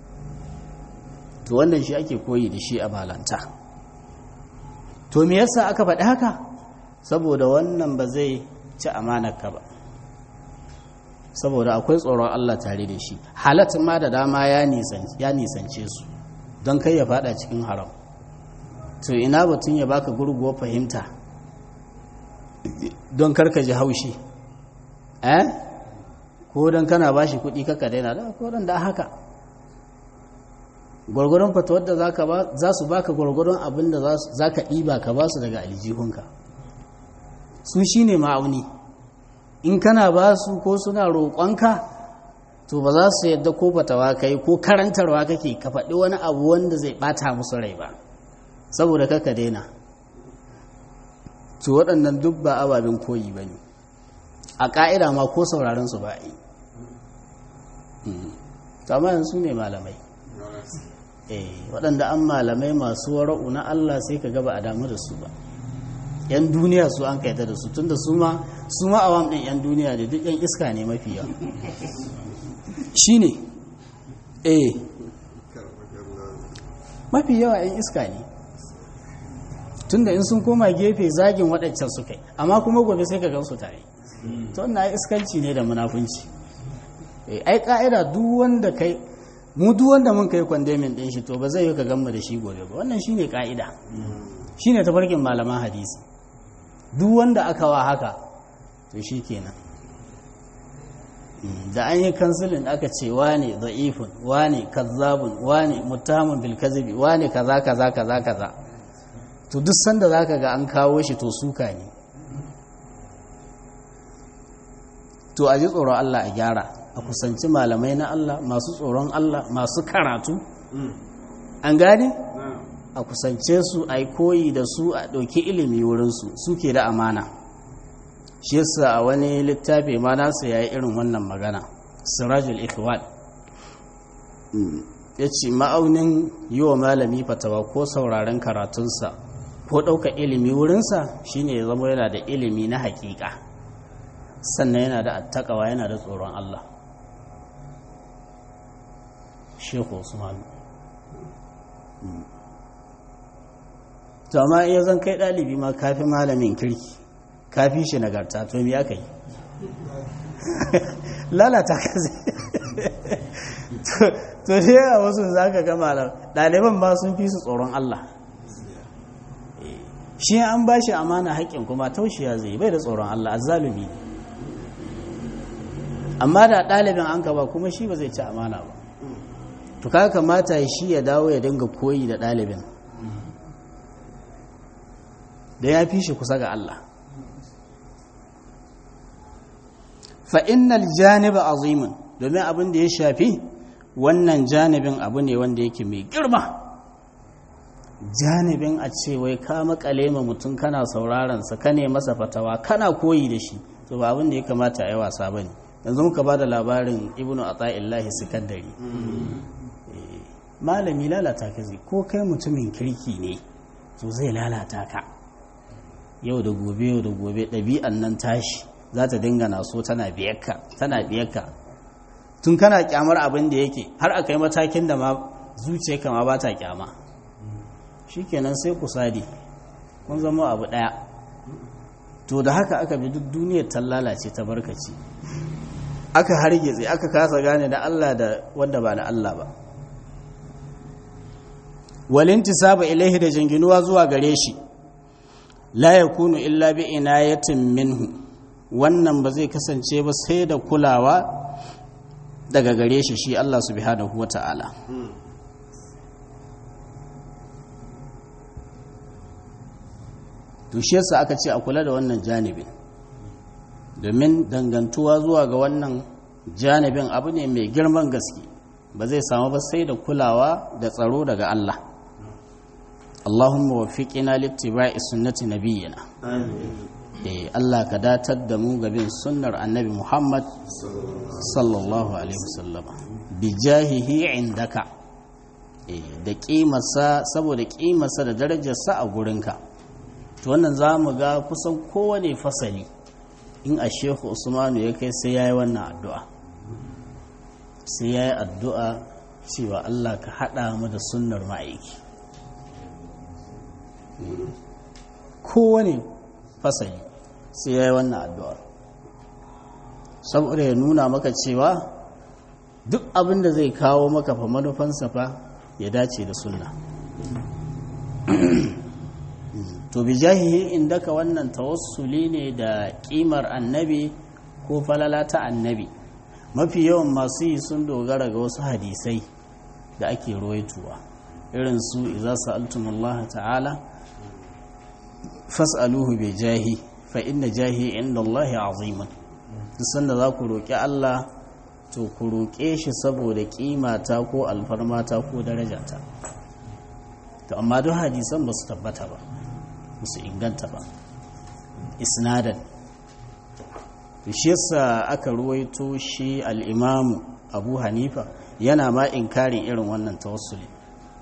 to wannan shi ake koyi da shi a malanta to me yasa aka faɗi haka saboda wannan ba zai ci amanarka ba saboda akwai tsoron Allah tare da shi halatin ma da dama ya nisance su don kai ya fada cikin haram to ina batun ya baka gurguwa fahimta don karka ji haushi eh ko don kana bashi kuɗi kaka daina da ko don da haka gwargwadon fatawar da za su baka gwargwadon abin da za ka ɗiba ka ba su daga aljihunka su shi ne ma'auni in kana ba su ko suna roƙonka to ba za su yadda ko fatawa kai ko karantarwa kake ka faɗi wani abu wanda zai ɓata musu rai ba saboda kaka daina to waɗannan duk ba ababen koyi ba ne a ƙa'ida ma ko sauraron su ba a yi to amma yanzu ne malamai waɗanda an malamai masu wara'u na Allah sai ka gaba a damu da su ba yan duniya su an kaita da su tunda su ma su ma awam ɗin yan duniya da duk yan iska ne mafi yawa shi ne eh mafi yawa yan iska ne tunda in sun koma gefe zagin waɗancan su kai amma kuma gobe sai ka gan su tare to wannan iskanci ne da munafunci ai ka'ida duk wanda kai mu duk wanda mun kai kwandemin din shi to ba zai yi ka gamma da shi gobe ba wannan shine ka'ida shine tafarkin malaman hadisi duk wanda aka wa haka to shi kenan da an yi kansilin aka ce wane da'ifun wane kazzabun wane muttahamun bil kazibi wane kaza kaza kaza kaza to duk sanda zaka ga an kawo shi to suka ne to a ji tsoron Allah a gyara a kusanci malamai na Allah masu tsoron Allah masu karatu an gane a kusance su a yi koyi da su a ɗauki ilimi wurinsu suke da amana shi yasa a wani littafi ma nasu ya yi irin wannan magana sirajul ikhwan ya ce ma'aunin yi wa malami fatawa ko sauraren karatunsa ko ɗauka ilimi wurinsa shine ya zama yana da ilimi na hakika sannan yana da attakawa yana da tsoron Allah shehu usman to amma iya zan kai ɗalibi ma kafi malamin kirki kafi shi nagarta to me aka yi lalata ka to ne a wasu za ka gama ɗaliban ba sun fi su tsoron Allah shi an ba shi amana haƙƙin kuma taushiya zai bai da tsoron Allah azzalumi amma da ɗalibin an ka ba kuma shi ba zai ci amana ba to ka kamata shi ya dawo ya dinga koyi da ɗalibin da ya fi shi kusa ga Allah fa'innal janiba azimin domin abin da ya shafi wannan janibin abu ne wanda yake mai girma janibin a ce wai ka makale ma mutum kana saurarensa ka ne masa fatawa kana koyi da shi to ba abin da ya kamata a yi wasa ba ne yanzu muka ba da labarin ibnu ata'illahi sikandari malami lalata ka zai ko kai mutumin kirki ne to zai lalata ka yau da gobe yau da gobe ɗabi'an nan tashi za ta dinga naso tana biyarka tana biyarka tun kana kyamar abin da yake har a kai matakin da ma zuciyarka ma ba ta kyama shikenan sai ku sadi kun zama abu ɗaya to da haka aka bi duk duniyar ta lalace ta barkaci aka hargitse aka kasa gane da Allah da wanda ba na Allah ba walintisaba ilaihi da jinginuwa zuwa gare shi la yakunu illa bi inayatin minhu wannan ba zai kasance ba sai da kulawa daga gare shi shi Allah subhanahu wata'ala to shi yasa aka ce a kula da wannan janibin domin dangantuwa zuwa ga wannan janibin abu ne mai girman gaske ba zai samu ba sai da kulawa da tsaro daga Allah Allahumma waffiqina littiba'i sunnati nabiyyina eh Allah ka datar da mu gabin sunnar annabi Muhammad sallallahu alaihi wasallam bi jahihi indaka eh da kimarsa saboda kimarsa da darajarsa a gurinka to wannan zamu ga kusan kowane fasali in a shehu usmanu ya kai sai yayi wannan addu'a sai yayi addu'a cewa Allah ka hada mu da sunnar ma'aiki kowane fasali sai ya yi wannan addu'ar saboda ya nuna maka cewa duk abin da zai kawo maka fa manufansa fa ya dace da sunna to bi jahihi inda ka wannan tawassuli ne da kimar annabi ko falala ta annabi mafi yawan masu yi sun dogara ga wasu hadisai da ake ruwaituwa irin su iza sa'altumullaha ta'ala fas'aluhu bi jahi fa inna jahi inda Allah azimun duk sanda za ku roƙi Allah to ku roƙe shi saboda ƙimata ko alfarmata ko darajata to amma duk hadisan ba su tabbata ba ba su inganta ba isnadan shi yasa aka ruwaito shi al'imamu abu hanifa yana ma inkarin irin wannan tawassuli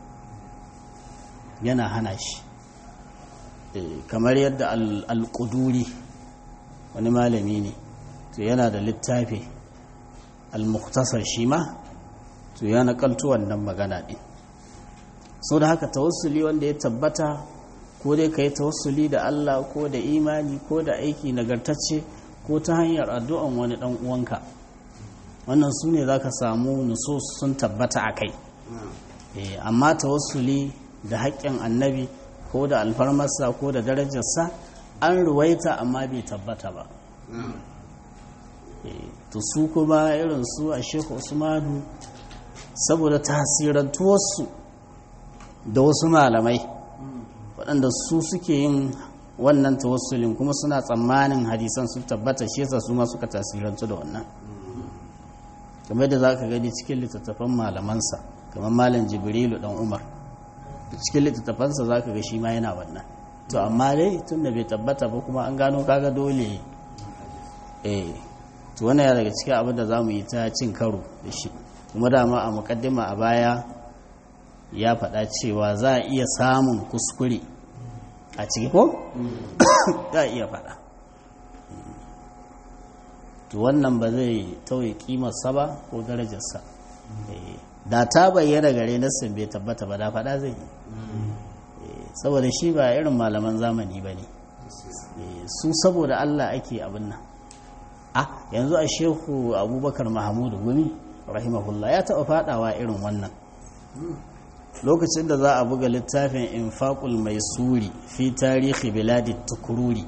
yana hana shi kamar yadda al-quduri wani malami ne to yana da littafi al-mukhtasar shi ma to ya nakaltu wannan magana din so da haka tawassuli wanda ya tabbata ko dai ka yi tawassuli da Allah ko da imani ko da aiki nagartacce ko ta hanyar addu'an wani dan uwanka wannan su ne za ka samu nusus sun tabbata a kai amma tawassuli da haƙƙin annabi ko da alfarmarsa ko da darajarsa an ruwaita amma bai tabbata ba to su kuma irin su a shekhu usmanu saboda tasirantuwarsu da wasu malamai waɗanda su suke yin wannan tawassulin kuma suna tsammanin hadisan su tabbata shi yasa su ma suka tasirantu da wannan kamar da za ka gani cikin littattafan malamansa kamar malam jibrilu dan umar cikin littattafansa za ka ga shi ma yana wannan to amma dai tun da bai tabbata ba kuma an gano kaga dole eh to wannan ya daga cikin abin da za mu yi ta cin karo da shi kuma dama a mukaddima a baya ya faɗa cewa za a iya samun kuskure a ciki ko? za a iya faɗa to wannan ba zai tauye kimarsa ba ko darajarsa da ta bayyana gare nassin bai tabbata ba da faɗa zai yi saboda shi ba irin malaman zamani ba ne su saboda Allah ake abin nan a yanzu a shehu abubakar mahamudu gumi rahimahullah ya taɓa faɗawa irin wannan lokacin da za a buga littafin infaqul mai suri fi tarihi biladi tukururi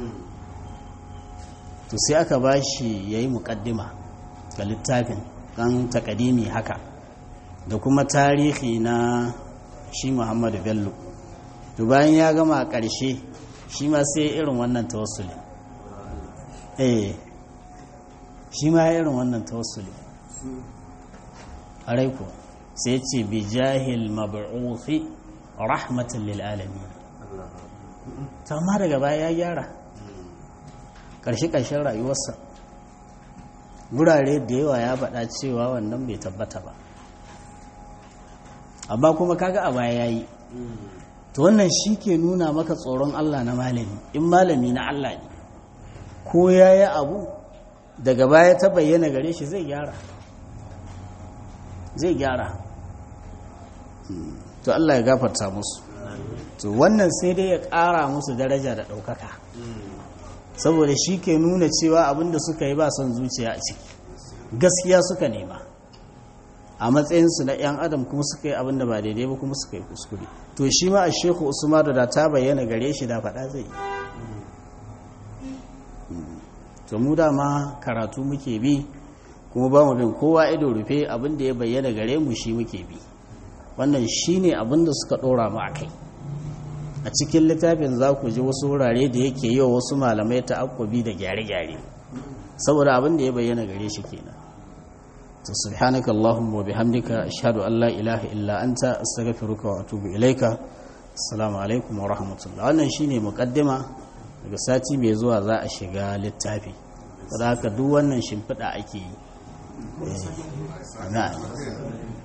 to sai aka ba shi ya yi muƙaddima ga littafin ɗan takadimi haka da kuma tarihi na shi muhammadu bello to bayan ya gama a ƙarshe shi ma sai irin wannan tawassuli eh shi ma irin wannan tawassuli ko sai ce bi jahil mab'uthi rahmatan lil alamin to amma daga baya ya gyara ƙarshe ƙarshen rayuwarsa gurare da yawa ya faɗa cewa wannan bai tabbata ba amma kuma kaga a baya yayi to wannan shi ke nuna maka tsoron Allah na malami in malami na Allah ne ko ya yi abu daga baya ta bayyana gare shi zai gyara zai gyara to Allah ya gafarta musu to wannan sai dai ya ƙara musu daraja da ɗaukaka saboda shi ke nuna cewa abinda suka yi ba son zuciya a ciki gaskiya suka nema a matsayinsu na 'yan adam kuma suka yi abinda ba daidai ba kuma suka yi kuskure to shi ma a sheku usman da ta bayyana gare shi da faɗa zai yi to mu dama karatu muke bi kuma ba mu bin kowa ido rufe abinda ya bayyana gare mu shi muke bi wannan shi ne abinda suka ɗora mu a kai a cikin littafin za ku ji wasu wurare da yake yi wa wasu malamai ta akwabi da gyare-gyare saboda abinda ya bayyana gare shi kenan to subhanaka allahumma wa bihamdika ashhadu an la ilaha illa anta astaghfiruka wa atubu ilaika assalamu alaikum wa rahmatullah wannan shine muqaddima daga sati mai zuwa za a shiga littafi saboda haka duk wannan shimfiɗa ake yi na'am